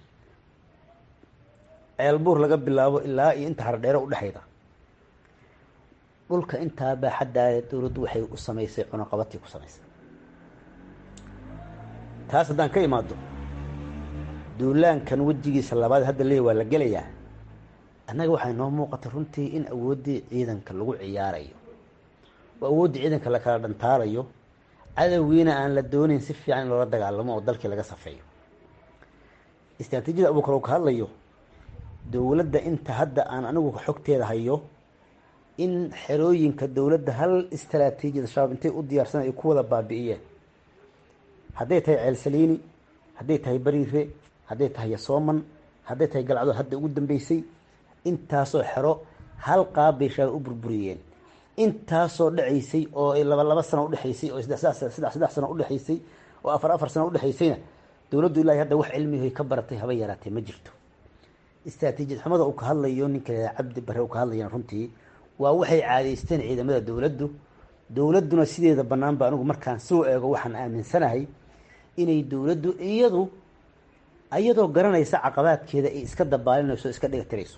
ceelbuur laga bilaabo ilaa iyo inta hardheere udhexayda dhulka intaa baaxaddaa dowladdu waxay u samaysay cunuqabatii ku samaysay taas haddaan ka imaado duulaankan wejigiisa labaad hadda leey waa la gelayaa annaga waxay noo muuqatay runtii in awooddii ciidanka lagu ciyaarayo oo awooddii ciidanka la kala dhantaarayo cadowgiina aan la doonayn si fiican in loola dagaalamo oo dalkii laga safeeyo istraatiijiyada abuukar uu ka hadlayo dowladda inta hadda aan anigu xogteeda hayo in xerooyinka dowladda hal istraatiijiyada shabaab intay u diyaarsan ay ku wada baabi'iyeen hadday tahay ceelsaliini hadday tahay bariire hadday tahay yasooman hadday tahay galcdood hadda ugu dambeysay intaasoo xero hal qaab bay shabaab u burburiyeen intaasoo dhacaysay oo laba laba sano udhexaysay oo saddex saddex sano udhexaysay oo afar afar sano udhexaysayna dowladdu ilaahi hadda wax cilmihoy ka baratay haba yaraatee ma jirto istraatiijiyad xumada uu ka hadlayo ninka cabdi bare uu ka hadlayana runtii waa waxay caadaysteen ciidamada dowladdu dowladduna sideeda banaanba anigu markaan soo eego waxaan aaminsanahay inay dowladdu iyadu ayadoo garanaysa caqabaadkeeda ay iska dabaalinayso iska dhiga tirayso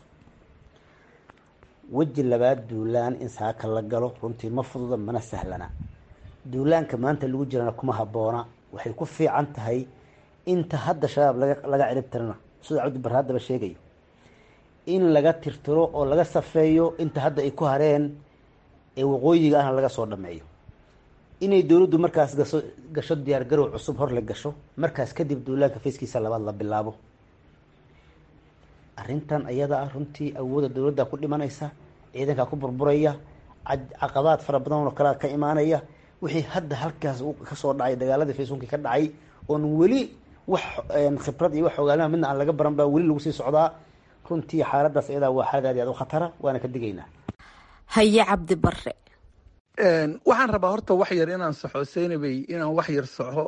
weji labaad duulaan in saaka la galo runtii ma fududa mana sahlana duulaanka maanta lagu jirana kuma habboona waxay ku fiican tahay inta hadda shabaab laga laga cirib tirana sida cabdi barre haddaba sheegayo in laga tirtiro oo laga safeeyo inta hadda ay ku hareen ee waqooyiga ahna laga soo dhameeyo inay dowladdu markaas gaso gasho diyaar garow cusub hor la gasho markaas kadib duulaanka fayskiisa labaad la bilaabo arrintan ayada ah runtii awoodda dowladda ku dhimanaysa ciidankaa ku burburaya caqabaad fara badan oo kalea ka imaanaya wixii hadda halkaas kasoo dhacay dagaaladii facebooki ka dhacay oon weli wax khibrad iyo wax ogaanima midna aan laga baran baa weli lagu sii socdaa runtii xaaladaas iyadaa waa xaalad aad i aad u khatara waana ka digaynaa haye cabdi bare waxaan rabaa horta wax yar inaan saxo seynabey inaan wax yar saxo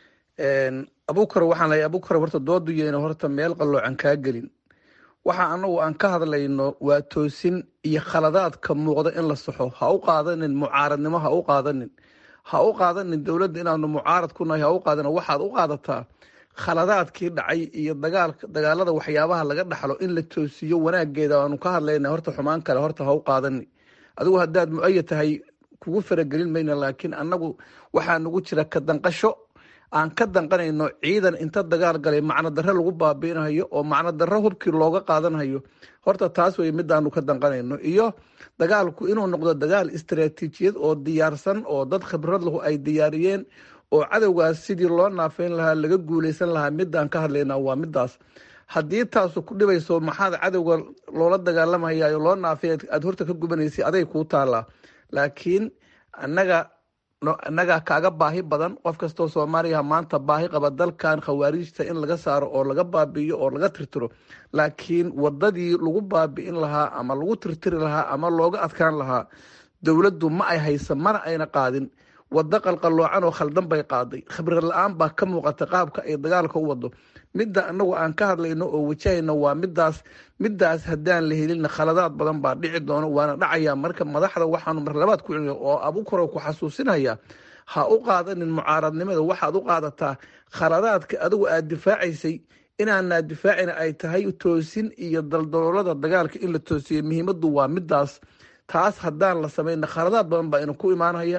abukar waxaan leeyahay abukar horta dooduyeyna horta meel qalloocan kaa gelin waxa anagu aan ka hadlayno waa toosin iyo khaladaadka muuqda in la saxo ha u qaadanin mucaaradnimo ha u qaadanin ha u qaadanin dowladda inaanu mucaarad ku nahay ha u qaadanin waxaad u qaadataa khaladaadkii dhacay iyo dagaalka dagaalada waxyaabaha laga dhaxlo in la toosiyo wanaageeda aanu ka hadlayna horta xumaan kale horta ha u qaadani adigu haddaad mu-ayad tahay kugu faragelin mayna laakiin annagu waxaa nagu jira ka danqasho aan ka danqanayno ciidan inta dagaal galay macno darre lagu baabiinayo oo macno darre hubkii looga qaadanhayo horta taas wey midaanu ka danqanayno iyo dagaalku inuu noqdo dagaal istaraatiijiyad oo diyaarsan oo dad khibrad lahu ay diyaariyeen oo cadowgaas sidii loo naafeyn lahaa laga guuleysan lahaa midaan ka hadlaynaa waa midaas haddii taasu ku dhibayso maxaad cadowga loola dagaalamayayo loo naafey aad horta ka gubanaysa aday kuu taalaa laakiin annaga annagaa kaaga baahi badan qof kastoo soomaaliya maanta baahi qaba dalkan khawaariijta in laga saaro oo laga baabi'iyo oo laga tirtiro laakiin wadadii lagu baabi'in lahaa ama lagu tirtiri lahaa ama looga adkaan lahaa dowladdu ma ay haysa mana ayna qaadin wado qalqalloocan oo khaldan bay qaaday khibrad la-aan baa ka muuqata qaabka ay dagaalka u wado midda anagu aan ka hadlayno oo wajahayno waa midaas midaas haddaan la helina khaladaad badan baa dhici doono waana dhacaya marka madaxda waxaanu marlabaad ku celina oo abukaro ku xasuusinaya ha u qaadanin mucaaradnimada waxaad u qaadataa khaladaadka adigu aad difaacaysay inaanaa difaacina ay tahay toosin iyo daldaloolada dagaalka in la toosiyo muhiimadu waa midaas taas haddaan la samayna khaladaad badan baa ina ku imaanaya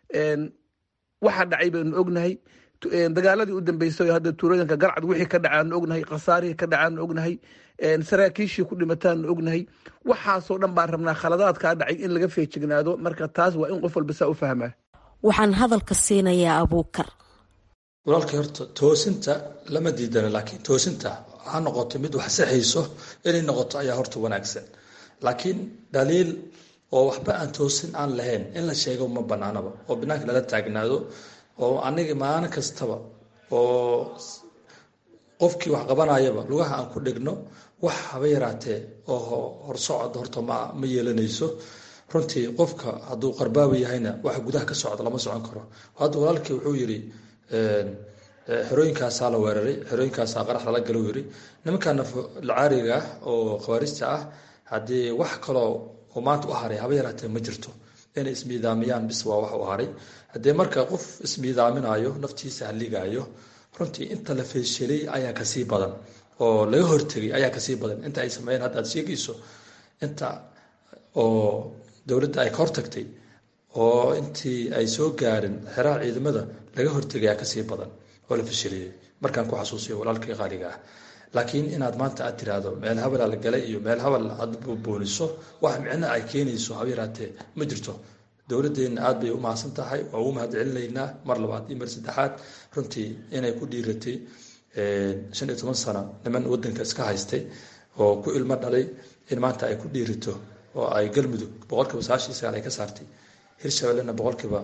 waxa dhacay baynu ognahay dagaaladii u dambeysay hadda tuulooyinka garcad wixii ka dhacaanu ognahay khasaarihii ka dhacaanu ognahay saraakiishii ku dhimataanu ognahay waxaasoo dhan baan rabnaa khaladaadkaa dhacay in laga feejignaado marka taas waa in qof walba saa u fahmaa waxaan hadalka siinayaa abuukar walaalkii horta toosinta lama diidana laakiin toosinta ha noqoto mid wax saxayso inay noqoto ayaa horta wanaagsan laakiin dhaliil oo waxba aan toosin aan lahayn in la sheego ma banaanaba oo banaanka lala taagnaado oo aniga maalin kastaba oo qofkii wax qabanayaba lugaha aan ku dhigno wax haba yaraatee oo horsocod horta ma ma yeelanayso runtii qofka hadduu qarbaabi yahayna waxa gudaha ka socda lama socon karo hadda walaalkii wuxuu yidhi xerooyinkaasaa la weeraray xerooyinkaasaa qarax lala galo yiri nimankan lacaariga ah oo khawaarijta ah haddii wax kaloo oo maanta u haray haba yaraatee ma jirto inay ismiidaamiyaan bis waa wax u haray haddii marka qof ismiidaaminayo naftiisa haligaayo runtii inta la feeshelay ayaa kasii badan oo laga hortegay ayaa kasii badan inta ay sameeyeen hadda aad sheegayso inta oo dowladda ay ka hortagtay oo intii ay soo gaarin xeraha ciidamada laga hortegay ayaa kasii badan oo la fesheliyey markaan ku xasuusiyo walaalkii qaaliga ah laakiin inaad maanta aad tiraahdo meel habala la galay iyo meel habal aad booniso wax micno ay keenayso haba yaraatee ma jirto dowladeenna aad bay u mahadsan tahay waa ugu mahad celinaynaa mar labaad iyo mar saddexaad runtii inay ku dhiiratay shan iyo toban sano niman wadanka iska haystay oo ku ilmo dhalay in maanta ay ku dhiirato oo ay galmudug boqolkiiba sagaashan sagaal ay ka saartay hirshabellena boqolkiiba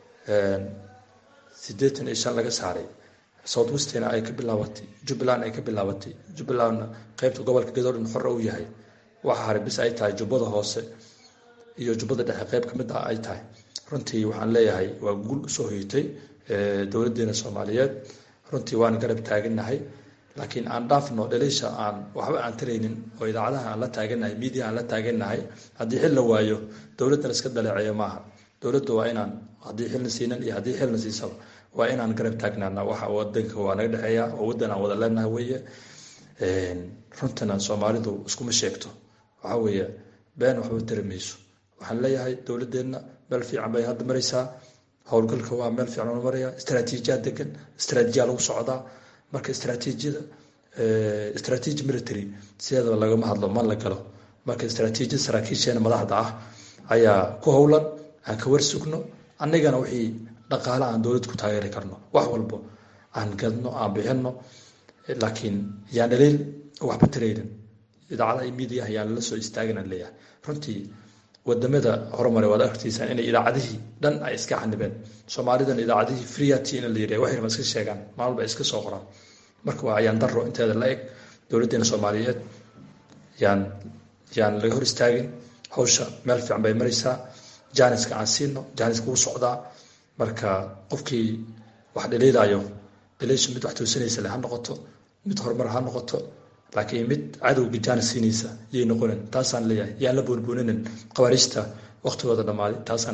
siddeetan iyo shan laga saaray south westna ay ka bilaabatay jubbaland ay ka bilaabatay jubbalandna qeybta gobolka gadoodhan xore u yahay waxa haray bis ay tahay jubbada hoose iyo jubbada dhexe qeyb ka mid ah ay tahay runtii waxaan leeyahay waa guul usoo hoyatay dowladeena soomaaliyeed runtii waan garab taagannahay laakiin aan dhaafno dhaliisha aan waxba aan taraynin oo idaacadaha aan la taagannahay miidiya aan la taagannahay haddii xil la waayo dowladdan iska daleeceeyo maaha dowladda waa inaan haddii xilna siinan iyo haddii xilna siisaba waa inaan garab taagnaana waxa wadanka waa naga dhexeeya oo waddan aan wada leenahay weeye runtana soomaalidu iskuma sheegto waxaa weeye been waxba tari mayso waxaan leeyahay dowladeenna meel fiican bay hadda maraysaa howlgalka waa meel fiican oo maraya istraatiijiyaa degan istraatiijiyaa lagu socdaa marka istraatiijiyada istraatiiji military sideedaba lagama hadlo ma la galo marka istraatiijiyada saraakiisheena madaxda ah ayaa ku howlan aan ka warsugno annagana wixii dhaqaale aan dowlad ku taageeri karno wax walbo aan gadno aan bixino laakiin yaan dhaliil waxba taraynin idaacada iyo miidiyaha yaan lala soo istaagin aan leeyahay runtii wadamada horumare waad argtaysaan inay idaacadihii dhan ay iska xanibeen soomaalidan idaacadihii freeati in la yidhah waxyar ma iska sheegaan maalba iska soo qoraan marka waa ayaan daro inteeda la eg dowladdeena soomaaliyeed yaan yaan laga hor istaagin hawsha meel fiican bay maraysaa jaaniska aan siino jaaniska wuu socdaa marka qofkii wax dhaliilayo dhaliishu mid wax toosanaysa le ha noqoto mid horumar ha noqoto laakiin mid cadowga jaanis siinaysa yay noqonin taasaan leeyahay yaan la boonbooninin qabaariijta waqtigooda dhammaaday taasaan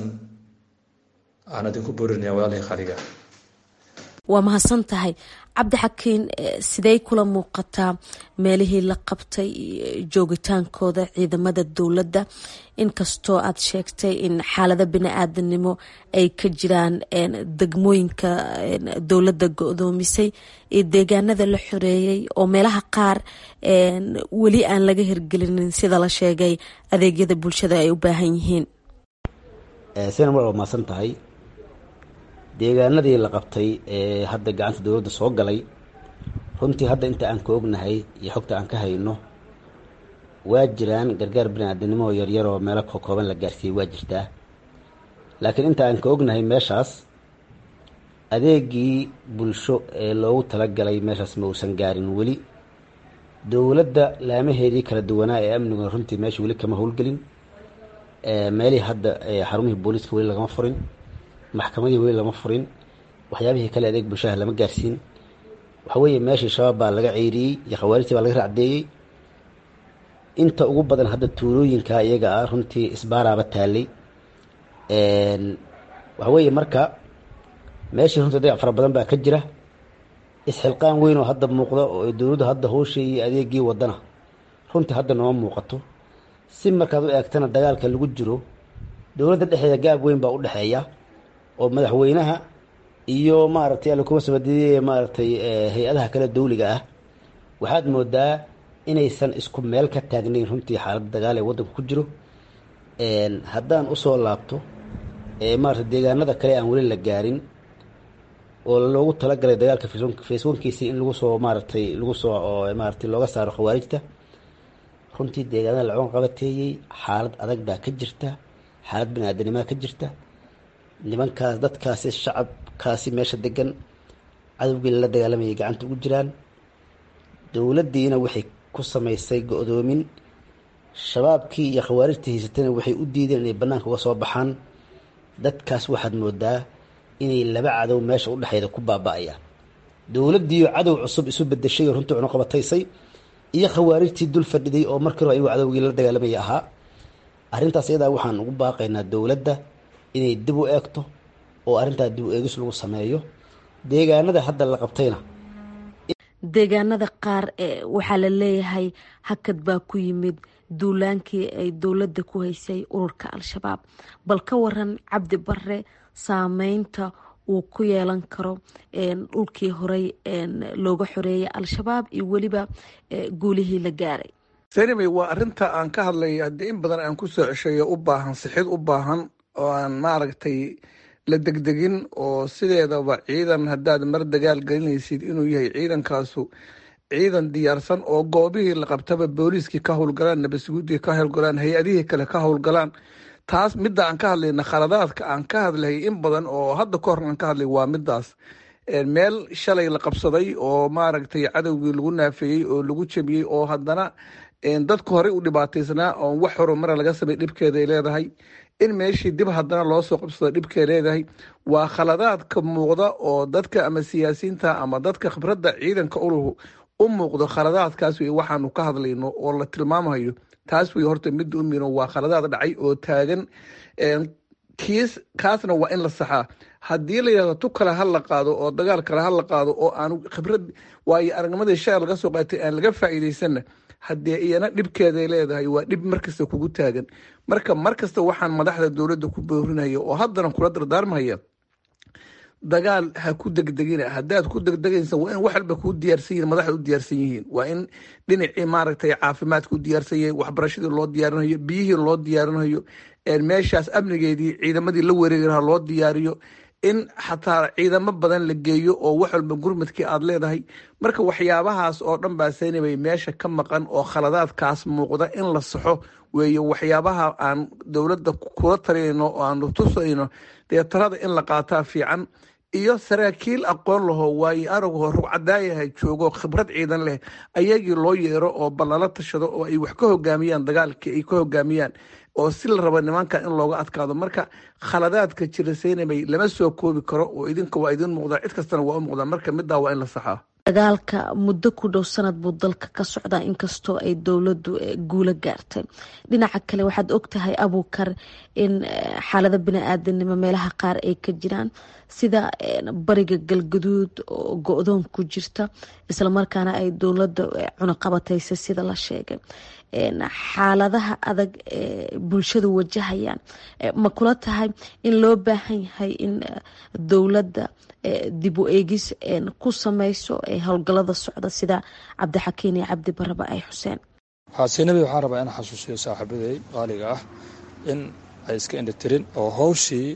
aan idinku boorinaya walaalihii khaliga waa mahadsan tahay cabdixakiin sidey kula muuqataa meelihii la qabtay joogitaankooda ciidamada dowladda inkastoo aad sheegtay in xaalado bini-aadanimo ay ka jiraan degmooyinka dowladda go-doomisay iyo deegaanada la xoreeyey oo meelaha qaar weli aan laga hirgelinin sida la sheegay adeegyada bulshada ay u baahan yihiin sina mar waa mahadsan tahay deegaanadii la qabtay ee hadda gacanta dowladda soo galay runtii hadda inta aan ka ognahay iyo xogta aan ka hayno waa jiraan gargaar bini-aadanimo oo yaryar oo meelo kokooban la gaarsiiyey waa jirtaa laakiin inta aan ka ognahay meeshaas adeegii bulsho ee loogu talagalay meeshaas ma uusan gaarin weli dowladda laamaheedii kala duwanaa ee amniguna runtii meesha weli kama howlgelin meelihii hadda xarumihii booliiska weli lagama furin maxkamadii weli lama furin waxyaabihii kale adeeg bulshaha lama gaarsiin waxa weeye meeshii shabaab baa laga ceyriyey iyo khawaarijtii baa laga racdeeyey inta ugu badan hadda tuulooyinka iyaga ah runtii isbaaraaba taalay waxa weeye marka meeshii runtii dayac fara badan baa ka jira isxilqaan weyn oo hadda muuqda oo dowladdu hadda howshii iyo adeegii wadana runtii hadda nooma muuqato si markaad u eegtana dagaalka lagu jiro dowladda dhexdeeda gaab weyn baa u dhexeeya oo madaxweynaha iyo maaragtay alla kuma sabadiyey maaragtay hay-adaha kale dawliga ah waxaad moodaa inaysan isku meel ka taagnayn runtii xaaladda dagaal ee waddanka ku jiro haddaan usoo laabto maarata deegaanada kale aan weli la gaarin oo loogu talagalay dagaalka facebookiisii in lagu soo maaragtay lagu soo maaratay looga saaro khawaarijta runtii deegaanada lacoon qabateeyey xaalad adag baa ka jirta xaalad bini-aadanimaa ka jirta nimankaas dadkaasi shacabkaasi meesha degan cadowgii lala dagaalamayay gacanta ugu jiraan dowladdiina waxay ku samaysay go-doomin shabaabkii iyo khawaarijtii haysatana waxay u diideen inay bannaanka uga soo baxaan dadkaas waxaad moodaa inay laba cadow meesha u dhexeeda ku baaba-ayaan dowladdiiyo cadow cusub isu bedeshay oo runtii cunuqabataysay iyo khawaarijtii dul fadhiday oo markii hore ayagu cadowgii la dagaalamaya ahaa arrintaas iyadaa waxaan ugu baaqaynaa dowladda inay dib u eegto oo arrintaa dib u eegis lagu sameeyo deegaanada hadda la qabtayna deegaanada qaar waxaa la leeyahay hakad baa ku yimid duulaankii ay dowladda ku haysay ururka al-shabaab bal ka waran cabdi bare saameynta uu ku yeelan karo dhulkii horey looga xoreeyay al-shabaab iyo weliba guulihii la gaaray senimey waa arinta aan ka hadlay haddii in badan aan ku soo ceshayo u baahan sixid u baahan oo aan maaragtay la degdegin oo sideedaba ciidan haddaad mar dagaal gelinaysid inuu yahay ciidankaasu ciidan diyaarsan oo goobihii la qabtaba booliiskii ka howlgalaan nabadsuguudii ka howlgalaan hay-adihii kale ka howlgalaan taas midda aan ka hadlayna khaladaadka aan ka hadlay in badan oo hadda ka hor aan ka hadlay waa midaas meel shalay la qabsaday oo maaragtay cadowgii lagu naafeeyey oo lagu jebiyey oo haddana dadku horey u dhibaataysnaa oon wax horumara laga samay dhibkeeda ay leedahay in meeshii dib haddana loo soo qabsado dhibkay leedahay waa khaladaadka muuqda oo dadka ama siyaasiyiinta ama dadka khibradda ciidanka uluhu u muuqdo khaladaadkaas wey waxaanu ka hadlayno oo la tilmaamayo taas wey horta midda umino waa khaladaad dhacay oo taagan kiis kaasna waa in la saxaa haddii la yidhahdo tu kale ha la qaado oo dagaal kale ha la qaado oo aan khibrad waayo aragnimadii shacir laga soo qaatay aan laga faa'iidaysanna haddee iyana dhibkeeday leedahay waa dhib markasta kugu taagan marka markasta waxaan madaxda dowladda ku boorinaya oo haddana kula dardaarmaya dagaal ha ku degdegina haddaad ku degdegaysa waa in wax walba kuu diyaarsan yihin madaxda u diyaarsan yihiin waa in dhinacii maaragtay caafimaadka u diyaarsan yahay waxbarashadii loo diyaarinayo biyihii loo diyaarinayo meeshaas amnigeedii ciidamadii la wareegi lahaa loo diyaariyo in xataa ciidamo badan la geeyo oo wax walba gurmadkii aad leedahay marka waxyaabahaas oo dhan baa saynabay meesha ka maqan oo khaladaadkaas muuqda in la saxo weeye waxyaabaha aan dowladda kula talinayno oo aan tusayno dee talada in la qaataa fiican iyo saraakiil aqoon laho waayo aragu rugcadaayaha joogo khibrad ciidan leh ayagii loo yeero oo ballala tashado oo ay wax ka hogaamiyaan dagaalkii ay ka hogaamiyaan oo si la rabo nimanka in looga adkaado marka khaladaadka jira saynabay lama soo koobi karo oo idinka waa idin muuqdaa cid kastana waa u muuqdaa marka middaa waa in la saxaa dagaalka muddo ku dhow sanad buu dalka ka socdaa inkastoo ay dowladdu guulo gaartay dhinaca kale waxaad ogtahay abuukar in xaalada bini-aadanimo meelaha qaar ay ka jiraan sida bariga galgaduud oo go-doon ku jirta islamarkaana ay dowladda cunaqabataysa sida la sheegay xaaladaha adag ee bulshadu wajahayaan ma kula tahay in loo baahan yahay in dowladda dib u eegis ku sameyso howlgalada socda sida cabdixakiin iyo cabdi baraba ay xuseen xaasinabi waxaan rabaa in xasuusiyo saaxiibaday qaaliga ah in ay iska indhatirin oo howshii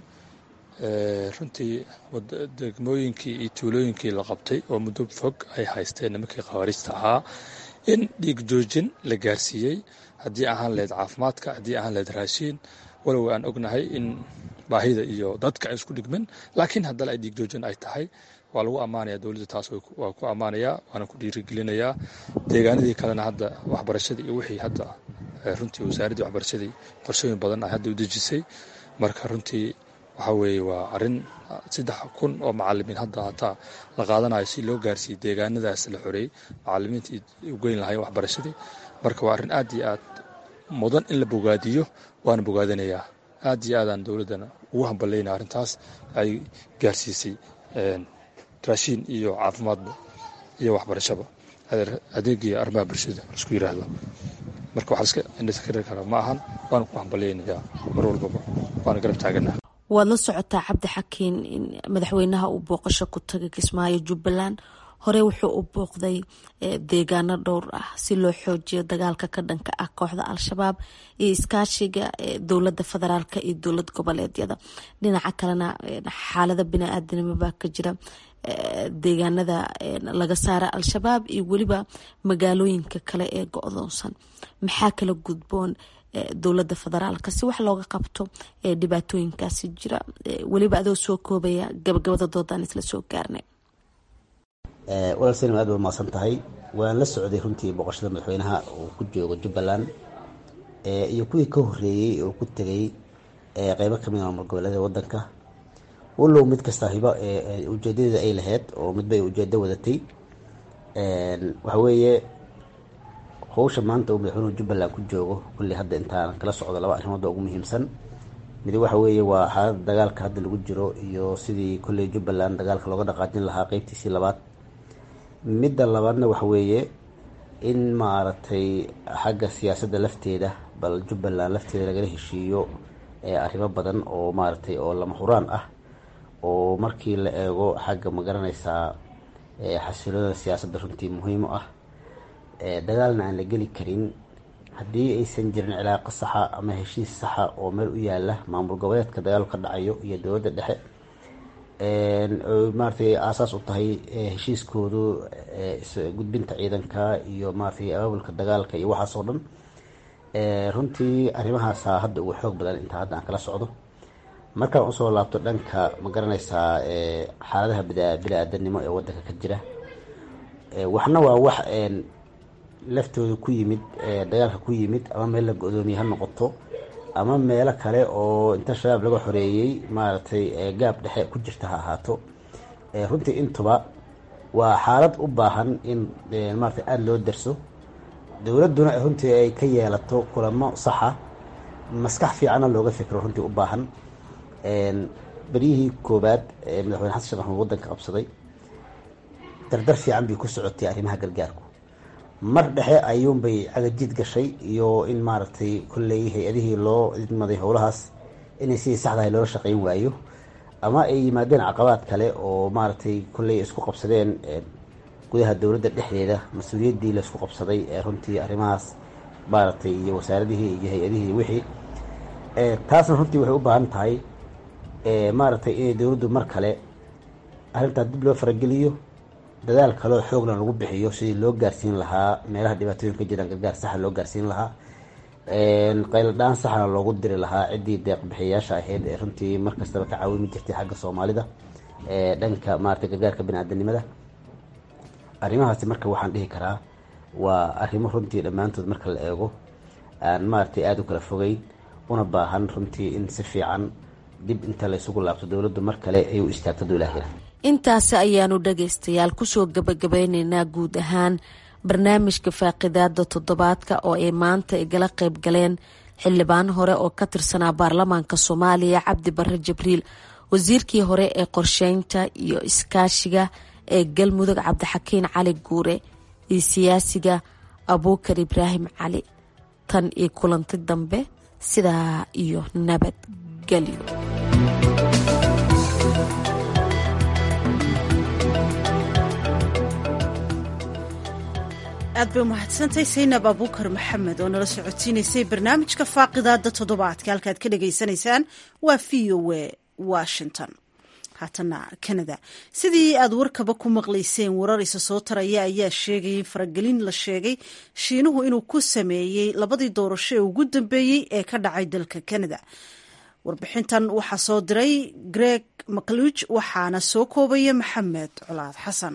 runtii degmooyinkii iyo tuulooyinkii la qabtay oo muddo fog ay haysteen nimankii khawaariijta ahaa in dhiig joojin la gaarsiiyey haddii ahaan lahayd caafimaadka haddii ahaan lahayd raashiin walow aan ognahay in baahida iyo dadka ay isku dhigmin laakiin haddana ay dhiig joojin ay tahay waa lagu ammaanaya dowladda taas waa ku ammaanayaa waana ku dhiirigelinayaa deegaanadii kalena hadda waxbarashadii iyo wixii hadda runtii wasaaraddii waxbarashadii qorshooyin badan ay hadda u dejisay marka runtii waxaa weeye waa arrin saddex kun oo macalimiin hadda hataa la qaadanayo si loo gaarsiiyey deegaanadaas la xoreeyey macalimiintii u geyn lahay waxbarashadii marka waa arrin aad iyo aad mudan in la bogaadiyo waana bogaadinayaa aad iyo aadaan dowladdana ugu hambaleyna arrintaas ay gaarsiisay raashiin iyo caafimaadba iyo waxbarashaba adeegii arrimaha bulshada laisku yiraahdo marka waxaa iska indhaskari karaa ma ahan waana ku hambaleynayaa mar walbaba waana garab taagana waad la socotaa cabdixakiin in madaxweynaha uu booqasho ku tagay kismaayo jubbaland hore wuxuu u booqday deegaano dhowr ah si loo xoojiyo dagaalka ka dhanka ah kooxda al-shabaab iyo iskaashiga dowlada federaalk iyo dowlad goboleedyada dhinaca kalena xaalada bini-aadanimo baa ka jira deegaanada laga saara al-shabaab iyo weliba magaalooyinka kale ee go-doonsan maxaa kala gudboon dowlada federaalka si wax looga qabto dhibaatooyinkaasi jira weliba adoo soo koobaya gabagabada doodaan isla soo gaarnay walaal salim aad ba mahadsan tahay waan la socday runtii boqoshada madaxweynaha uu ku joogo jubbaland iyo kuwii ka horeeyey oo ku tegay qeybo kamid a maamul goboleeda wadanka walow mid kasta hiba ujeedadeeda ay lahayd oo midba ay ujeedo wadatay waxa weeye howsha maanta uu madaxweynuhu jubbaland ku joogo kulli hadda intaan kala socdo laba arrimood oo ugu muhiimsan mid waxa weeye waa xaalada dagaalka hadda lagu jiro iyo sidii kolley jubbaland dagaalka looga dhaqaajin lahaa qeybtiisii labaad midda labaadna waxa weeye in maaragtay xagga siyaasadda lafteeda bal jubbaland lafteeda lagala heshiiyo arrimo badan oo maaragtay oo lama huraan ah oo markii la eego xagga ma garanaysaa xasiloonada siyaasadda runtii muhiim u ah dagaalna aan la geli karin haddii aysan jirin cilaaqo saxa ama heshiis saxa oo meel u yaala maamul goboleedka dagaalku ka dhacayo iyo dowladda dhexe maaratay aasaas u tahay heshiiskoodu gudbinta ciidanka iyo maaratay abaabulka dagaalka iyo waxaas oo dhan runtii arrimahaasa hadda ugu xoog badan intaa hadda aan kala socdo markaan usoo laabto dhanka ma garanaysaa xaaladaha bini-aadanimo ee wadanka ka jira waxna waa wax laftooda ku yimid dagaalka ku yimid ama meel la go-doomiye ha noqoto ama meelo kale oo inta shabaab laga xoreeyey maaragtay gaab dhexe ku jirta ha ahaato runtii intuba waa xaalad u baahan in maarata aada loo darso dowladduna runtii ay ka yeelato kulamo saxa maskax fiicanna looga fikro runtii u baahan beryihii koobaad ee madaxweyne xasan sheekh maxamuud waddanka qabsaday dardar fiican bay ku socotay arrimaha gargaarku mar dhexe ayuunbay cagajid gashay iyo in maaragtay kolley hay-adihii loo idmaday howlahaas inay sidii saxdahay loola shaqeyn waayo ama ay yimaadeen caqabaad kale oo maaragtay kolley isku qabsadeen gudaha dowladda dhexdeeda mas-uuliyaddii laisku qabsaday ee runtii arrimahaas maaragtay iyo wasaaradihii iyo hay-adihii wixii taasna runtii waxay u baahan tahay maaragtay inay dowladdu mar kale arrintaa dib loo farageliyo dadaal kaleo xoogna lagu bixiyo sidii loo gaarsiin lahaa meelaha dhibaatooyinka jiraan gargaar saxa loo gaarsiin lahaa qayladhaan saxna loogu diri lahaa ciddii deeqbixiyayaasha ahayd ee runtii markastaba ka caawimi jirtay xagga soomaalida dhanka maaragtay gargaarka bani-aadanimada arrimahaasi marka waxaan dhihi karaa waa arrimo runtii dhammaantood marka la eego aan maaragtay aada u kala fogeyn una baahan runtii in si fiican dib inta la isugu laabto dowladdu mar kale ay u istaagto duulaahira intaasi ayaanu dhagaystayaal kusoo gabagabeyneynaa guud ahaan barnaamijka faaqidaada toddobaadka oo ay maanta igala qayb galeen xildhibaan hore oo ka tirsanaa baarlamaanka soomaaliya cabdi bare jibriil wasiirkii hore ee qorsheynta iyo iskaashiga ee galmudug cabdixakiin cali guure iyo siyaasiga abuukar ibraahim cali tan iyo kulanti dambe sidaa iyo nabadgelyo aad bay umahadsantahay saynab abuukar maxamed oo nala socodsiinaysay barnaamijka faaqidaada toddobaadka halkaad ka dhagaysanaysaan waa v o a washington haatana canada sidii aad warkaba ku maqlayseen warar isa soo taraya ayaa sheegayay faragelin la sheegay shiinuhu inuu ku sameeyey labadii doorasho ee ugu dambeeyey ee ka dhacay dalka canada warbixintan waxaa soo diray greg macluuj waxaana soo koobaya maxamed colaad xasan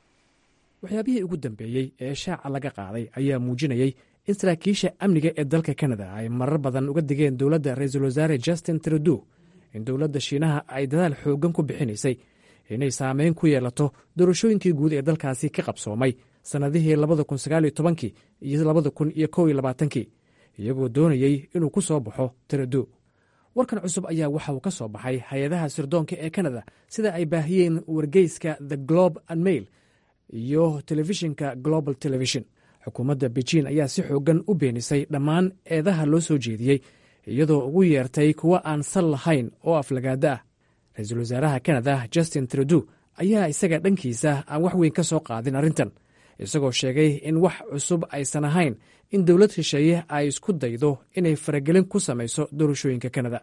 waxyaabihii ugu dambeeyey ee shaaca laga qaaday ayaa muujinayey in saraakiisha amniga ee dalka kanada ay marar badan uga digeen dowladda ra-iisul wasaare justin trudeau in dowladda shiinaha ay dadaal xooggan ku bixinaysay inay saameyn ku yeelato doorashooyinkii guud ee dalkaasi ka qabsoomay sannadihii labada kun sagaal iyo tobankii iyo labada kun iyo kow iyo labaatankii iyagoo doonayey inuu ku soo baxo trudeau warkan cusub ayaa waxa uu ka soo baxay hay-adaha sirdoonka ee kanada sida ay baahiyeen wargeyska the globe and mail iyo telefishinka global television xukuumadda beijin ayaa si xoogan u beenisay dhammaan eedaha loo soo jeediyey iyadoo ugu yeertay kuwo aan sal lahayn oo aflagaada ah ra-iisul wasaaraha kanada justin trudeau ayaa isaga dhankiisa aan wax weyn ka soo qaadin arrintan isagoo sheegay in wax cusub aysan ahayn in dowlad shisheeye ay isku daydo inay faragelin ku samayso doorashooyinka kanada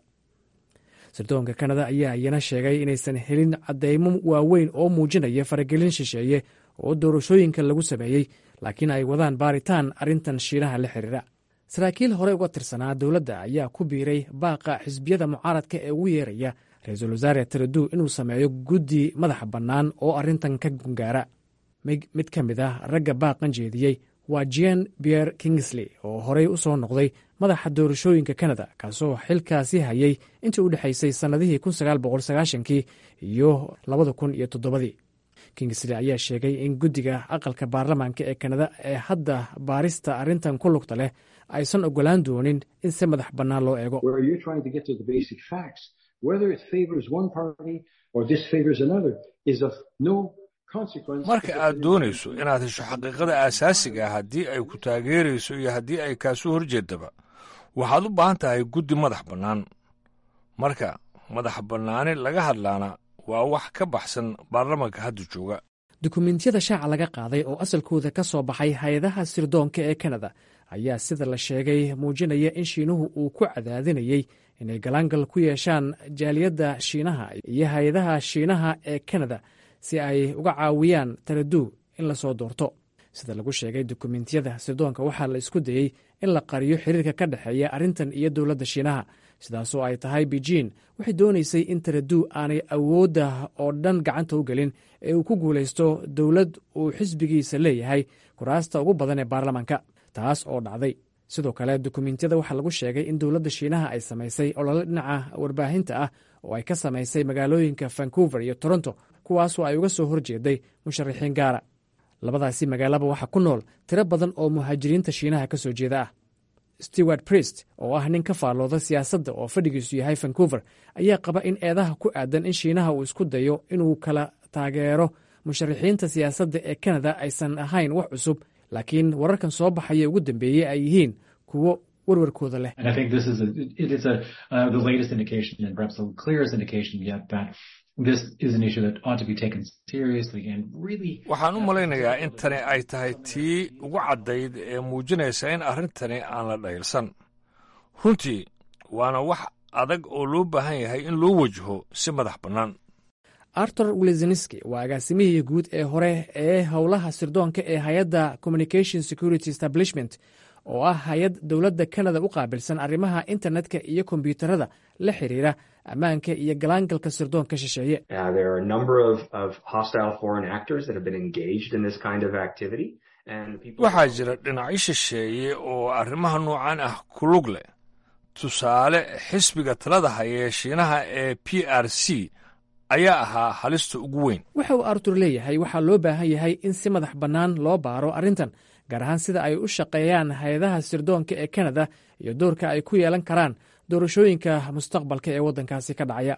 sirdoonka kanada ayaa iyana sheegay inaysan helin caddeymo waaweyn oo muujinaya faragelin shisheeye oo doorashooyinka lagu sameeyey laakiin ay wadaan baaritaan arrintan shiinaha la xiriira saraakiil hore uga tirsanaa dowladda ayaa ku biiray baaqa xisbiyada mucaaradka ee ugu yeeraya ra-iisul wasaare trudeau inuu sameeyo guddi madaxa bannaan oo arrintan ka gungaara mid ka mid ah ragga baaqan jeediyey waa jen pierre kingsley oo horey u soo noqday madaxa doorashooyinka kanada kaasoo xilkaasi hayay intii u dhexaysay sannadihii kii iyo labada kun iyo toddobadii kingsley ayaa sheegay in guddiga aqalka baarlamaanka ee kanada ee hadda baarista arrintan ku lugta leh aysan ogolaan doonin in si madax bannaan loo eego marka aad doonayso inaad hesho xaqiiqada aasaasiga ah haddii ay ku taageerayso iyo haddii ay kaasu horjeedaba waxaad u baahan tahay guddi madax bannaan marka madax bannaani laga hadlaana waa wax ka baxsan baarlamanka hadda jooga dukumentiyada shaaca laga qaaday oo asalkooda ka soo baxay hay-adaha sirdoonka ee kanada ayaa sida la sheegay muujinaya in shiinuhu uu ku cadaadinayey inay galaangal ku yeeshaan jaaliyadda shiinaha iyo hay-adaha shiinaha ee kanada si ay uga caawiyaan taraduu in lasoo doorto sida lagu sheegay dukumentiyada sirdoonka waxaa la isku dayey in la qariyo xiriirka ka dhexeeya arrintan iyo dowladda shiinaha sidaasoo ay tahay beijin waxay doonaysay in taraduu aanay awoodda oo dhan gacanta u gelin ee uu ku guulaysto dowlad uu xisbigiisa leeyahay kuraasta ugu badan ee baarlamaanka taas oo dhacday sidoo kale dukumentiyada waxaa lagu sheegay in dowladda shiinaha ay samaysay olole dhinaca warbaahinta ah oo ay ka samaysay magaalooyinka vancouver iyo toronto kuwaasoo ay uga soo horjeeday musharaxiin gaara labadaasi magaalaba waxaa ku nool tiro badan oo muhaajiriinta shiinaha ka soo jeeda ah stewart priest oo ah nin ka faallooda siyaasadda oo fadhigiisu yahay vancouver ayaa qaba in eedaha ku aadan in shiinaha uu isku dayo inuu kala taageero musharaxiinta siyaasadda ee kanada aysan ahayn wax cusub laakiin wararkan soo baxaya ugu dambeeyey ay yihiin kuwo warwarkooda leh waxaan u malaynayaa in tani ay tahay tii ugu caddayd ee muujinaysa in arrintani aan la dhaylsan runtii waana wax adag oo loo baahan yahay in loo wajaho si madax bannaan artur wiliziniski waa agaasimihii guud ee hore ee howlaha sirdoonka ee hay-adda communication security establishment oo ah hay-ad dowladda kanada u qaabilsan arrimaha internetka iyo kombyuutarada la xiriira ammaanka iyo galaangalka sirdoonka shisheeye waxaa jira dhinacyo shisheeye oo arrimaha noocan ah ku lug leh tusaale xisbiga talada haya shiinaha ee p r c ayaa ahaa halista ugu weyn waxa uu artur leeyahay waxaa loo baahan yahay in si madax bannaan loo baaro arrintan gaar ahaan sida ay u shaqeeyaan hay-adaha sirdoonka ee kanada iyo doorka ay ku yeelan karaan doorashooyinka mustaqbalka ee waddankaasi ka dhacaya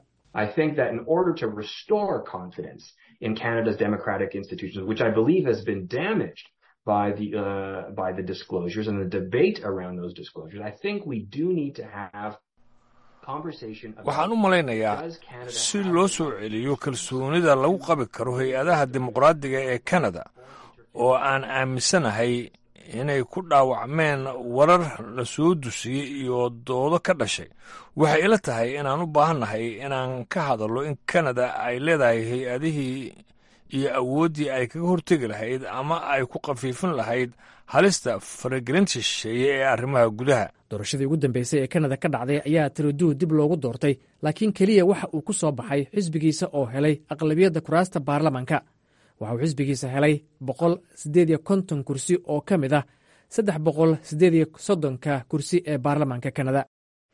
waxaan u malaynayaa si loo soo celiyo kalsoonida lagu qabi karo hay-adaha dimuqraadiga ee kanada oo aan aaminsanahay inay ku dhaawacmeen warar la soo dusiyey iyo doodo ka dhashay waxay ila tahay inaan u baahannahay inaan ka hadallo in kanada ay leedahay hay-adihii iyo awooddii ay kaga hortegi lahayd ama ay ku khafiifin lahayd halista faragelinta shisheeye ee arrimaha gudaha doorashadii ugu dambeysay ee kanada ka dhacday ayaa tiraduu dib loogu doortay laakiin keliya waxa uu ku soo baxay xisbigiisa oo helay aqlabiyadda kuraasta baarlamanka waxa uu xisbigiisa helay boqol siddeed iyo konton kursi oo ka mid ah saddex boqol siddeed iyo soddonka kursi ee baarlamaanka kanada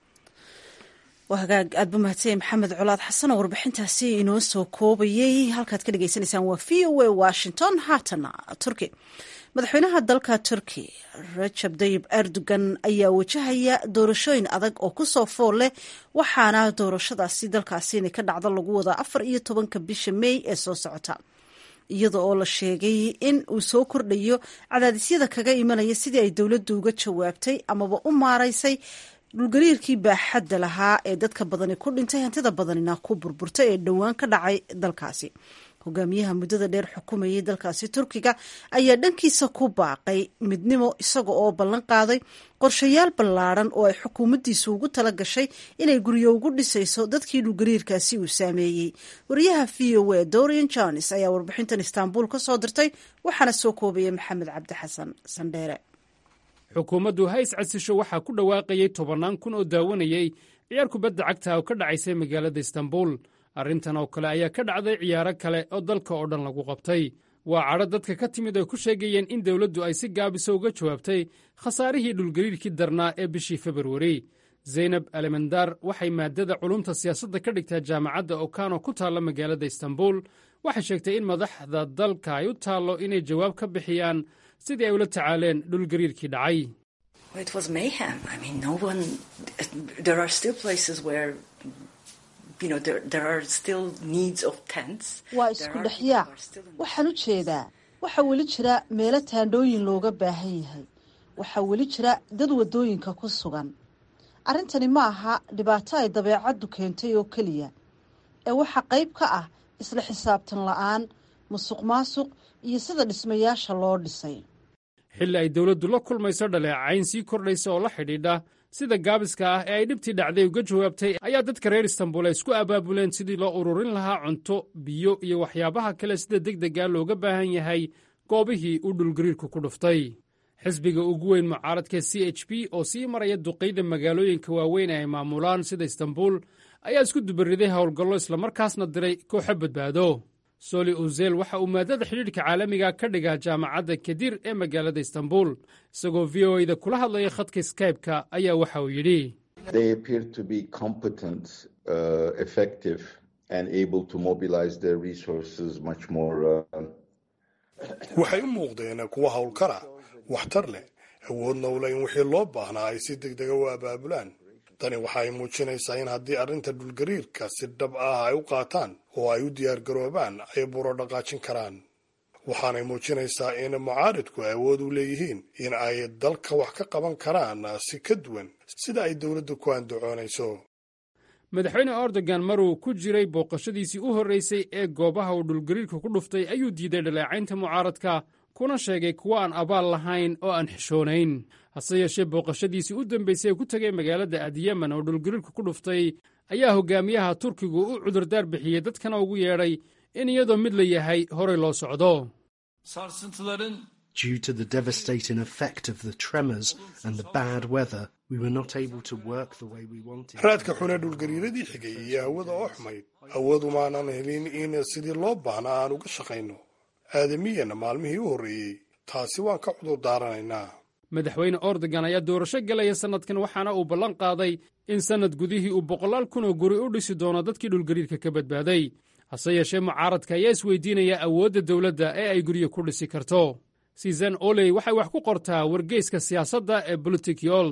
waa hagaag aad ba mahadsanyahy maxamed colaad xasan oo warbixintaasi inoo soo koobayey halkaad ka dhagaysanaysaan waa v o a washington haatana turki madaxweynaha dalka turki rajab dayib erdogan ayaa wajahaya doorashooyin adag oo kusoo fool leh waxaana doorashadaasi dalkaasi inay ka dhacdo lagu wadaa afar iyo tobanka bisha mey ee soo socota iyada oo la sheegay in uu soo kordhayo cadaadisyada kaga imanaya sidii ay dowladdu uga jawaabtay amaba u maaraysay dhulgariirkii baaxadda lahaa ee dadka badani ku dhintay hantida badanina ku burburtay ee dhowaan ka dhacay dalkaasi hogaamiyaha muddada dheer xukumayay dalkaasi turkiga ayaa dhankiisa ku baaqay midnimo isaga oo ballan qaaday qorshayaal ballaadhan oo ay xukuumaddiisu ugu tala gashay inay guryo ugu dhisayso dadkii dhulgariirkaasi uu saameeyey wariyaha v o a dorian jones ayaa warbixintan istaanbul ka soo dirtay waxaana soo koobayay maxamed cabdi xasan sandheere xukuumaddu hays casisho waxaa ku dhawaaqayay tobannaan kun oo daawanayay ciyaar kubadda cagta oo ka dhacaysay magaalada istanbul arrintan oo kale ayaa ka dhacday ciyaaro kale oo dalka oo dhan lagu qabtay waa cadho dadka ka timid ay ku sheegayeen in dawladdu ay si gaabisa uga jawaabtay khasaarihii dhulgariirkii darnaa ee bishii februari zaynab alemandar waxay maadada culumta siyaasadda ka dhigtaa jaamacadda okano ku taalla magaalada istanbul waxay sheegtay in madaxda dalka ay u taallo inay jawaab ka bixiyaan sidii ay ula tacaaleen dhulgariirkii dhacay waa isku dhexyaac waxaan u jeedaa waxaa weli jira meelo taandhooyin looga baahan yahay waxaa weli jira dad waddooyinka ku sugan arrintani ma aha dhibaato ay dabeecaddu keentay oo keliya ee waxaa qayb ka ah isla xisaabtan la'aan musuq maasuq iyo sida dhismayaasha loo dhisay xilli ay dawladdu la kulmayso dhaleecayn sii kordhaysa oo la xidhiidha sida gaabiska ah ee ay dhibtii dhacday uga jawaabtay ayaa dadka reer istanbul ay isku abaabuleen sidii loo ururin lahaa cunto biyo iyo waxyaabaha kale sida deg dega looga baahan yahay goobihii uu dhulgariirku ku dhuftay xisbiga ugu weyn mucaaradka c h b oo sii maraya duqaydha magaalooyinka waaweyn ee ay maamulaan sida istanbul ayaa isku dubariday howlgallo islamarkaasna diray kooxo badbaado soli uzel waxa uu maadada xidhiidhka caalamiga ka dhigaa jaamacadda kadir ee magaalada istanbul isagoo v o da kula hadlaya khadka skybe-ka ayaa waxa uu yidhi waxay u muuqdeen kuwa howlkara waxtar leh awoodna ula in wixii loo baahnaa ay si degdega u abaabulaan tani waxa ay muujinaysaa in haddii arrinta dhulgariirka si dhab ah ay u qaataan oo ay u diyaargaroobaan ay buro dhaqaajin karaan waxaanay muujinaysaa in mucaaridku ay awood u leeyihiin in ay dalka wax ka qaban karaan si ka duwan sida ay dowladdu ku andacoonayso madaxweyne erdogan maruu ku jiray booqashadiisii u horraysay ee goobaha uu dhulgariirka ku dhuftay ayuu diiday dhaleecaynta mucaaradka kuna sheegay kuwa aan abaal lahayn oo aan xishoonayn hase yeeshee booqashadiisii u dambaysay ee ku tegay magaalada adyemen oo dhulgariirka ku dhuftay ayaa hogaamiyaha turkigu u cudurdaar bixiyey dadkana ugu yeedhay in iyadoo mid la yahay horay loo socdo Due to the devastating effect of the tremors and the bad weather, we were not able to work the way we wanted. raadka xune dhulgariiradii xigay iyo hawada oo xumayd awoodumaanan helin in sidii loo baahna aan uga shaqayno aadamiyana maalmihii u horreeyey taasi waan ka cudur daaranaynaa madaxweyne ordogan ayaa doorasho gelaya sannadkan waxaana uu ballan qaaday in sannad gudihii uu boqolaal kun oo guri u dhisi doono dadkii dhulgariirka ka badbaaday hase yeeshee mucaaradka ayaa isweydiinaya awoodda dowladda ee ay guryo ku dhisi karto susan oley waxay wax ku qortaa wargeyska siyaasadda ee bolotikyol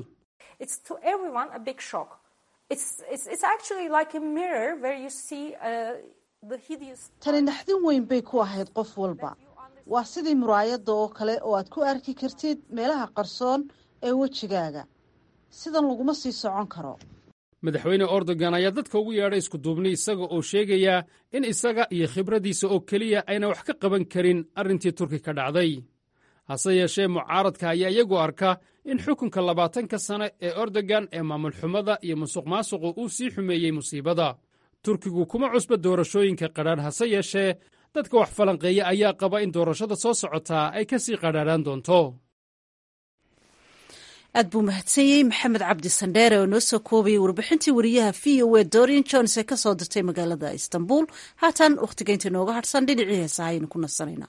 tani naxdin weyn bay ku ahayd qof walba waa sidii muraayadda oo kale oo aad ku arki kartid meelaha qarsoon ee wejigaaga sidan laguma sii socon karo madaxweyne ordogan ayaa dadka ugu yeedhay iskuduubni isaga oo sheegaya in isaga iyo khibraddiisa oo keliya ayna wax ka qaban karin arrintii turki ka dhacday hase yeeshee mucaaradka ayaa iyagu arka in xukunka labaatanka sane ee ordogan ee maamul xumada iyo musuq maasuqu uu sii xumeeyey musiibada turkigu kuma cusba doorashooyinka qadhaadh hase yeeshee dadka wax falanqeeya ayaa qaba in doorashada soo socotaa ay ka sii qadhaadhaan doonto aad buu mahadsanyey maxamed cabdi sandheere oo noo soo koobayay warbixintii wariyaha v o e dorian jones ee ka soo dirtay magaalada istanbul haatan wakhtigaynta inooga hadhsan dhinacii heesaha aynu ku nasanayna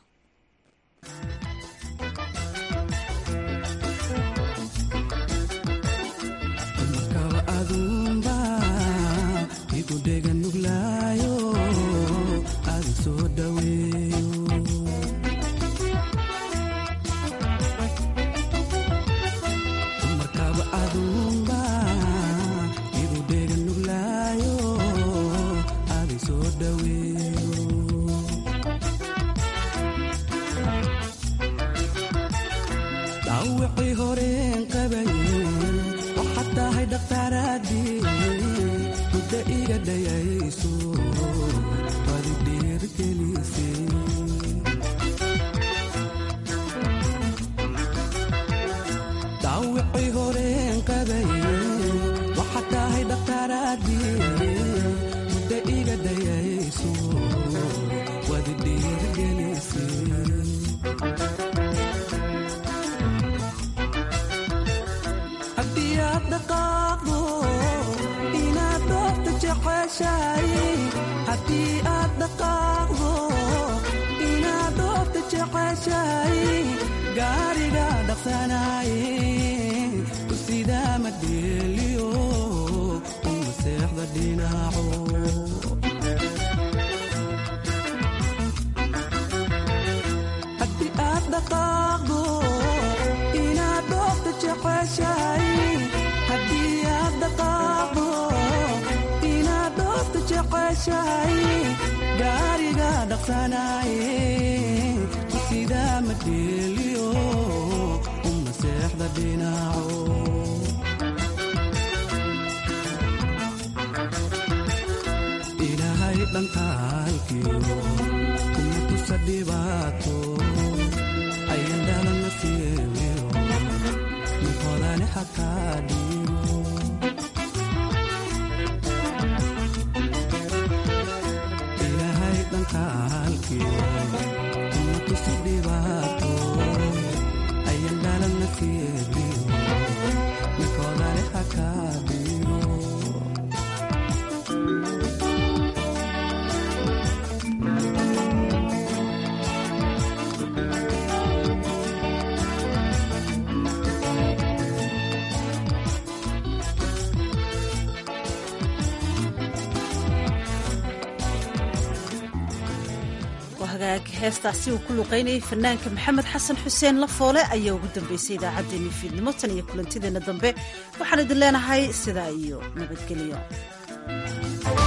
hagaag heestaasi uu ku luqaynayay fanaanka maxamed xasan xuseen lafoole ayaa ugu dambeysay idaacaddeenii fiidnimo tan iyo kulantideenna dambe waxaan idin leenahay sidaa iyo nabadgelyo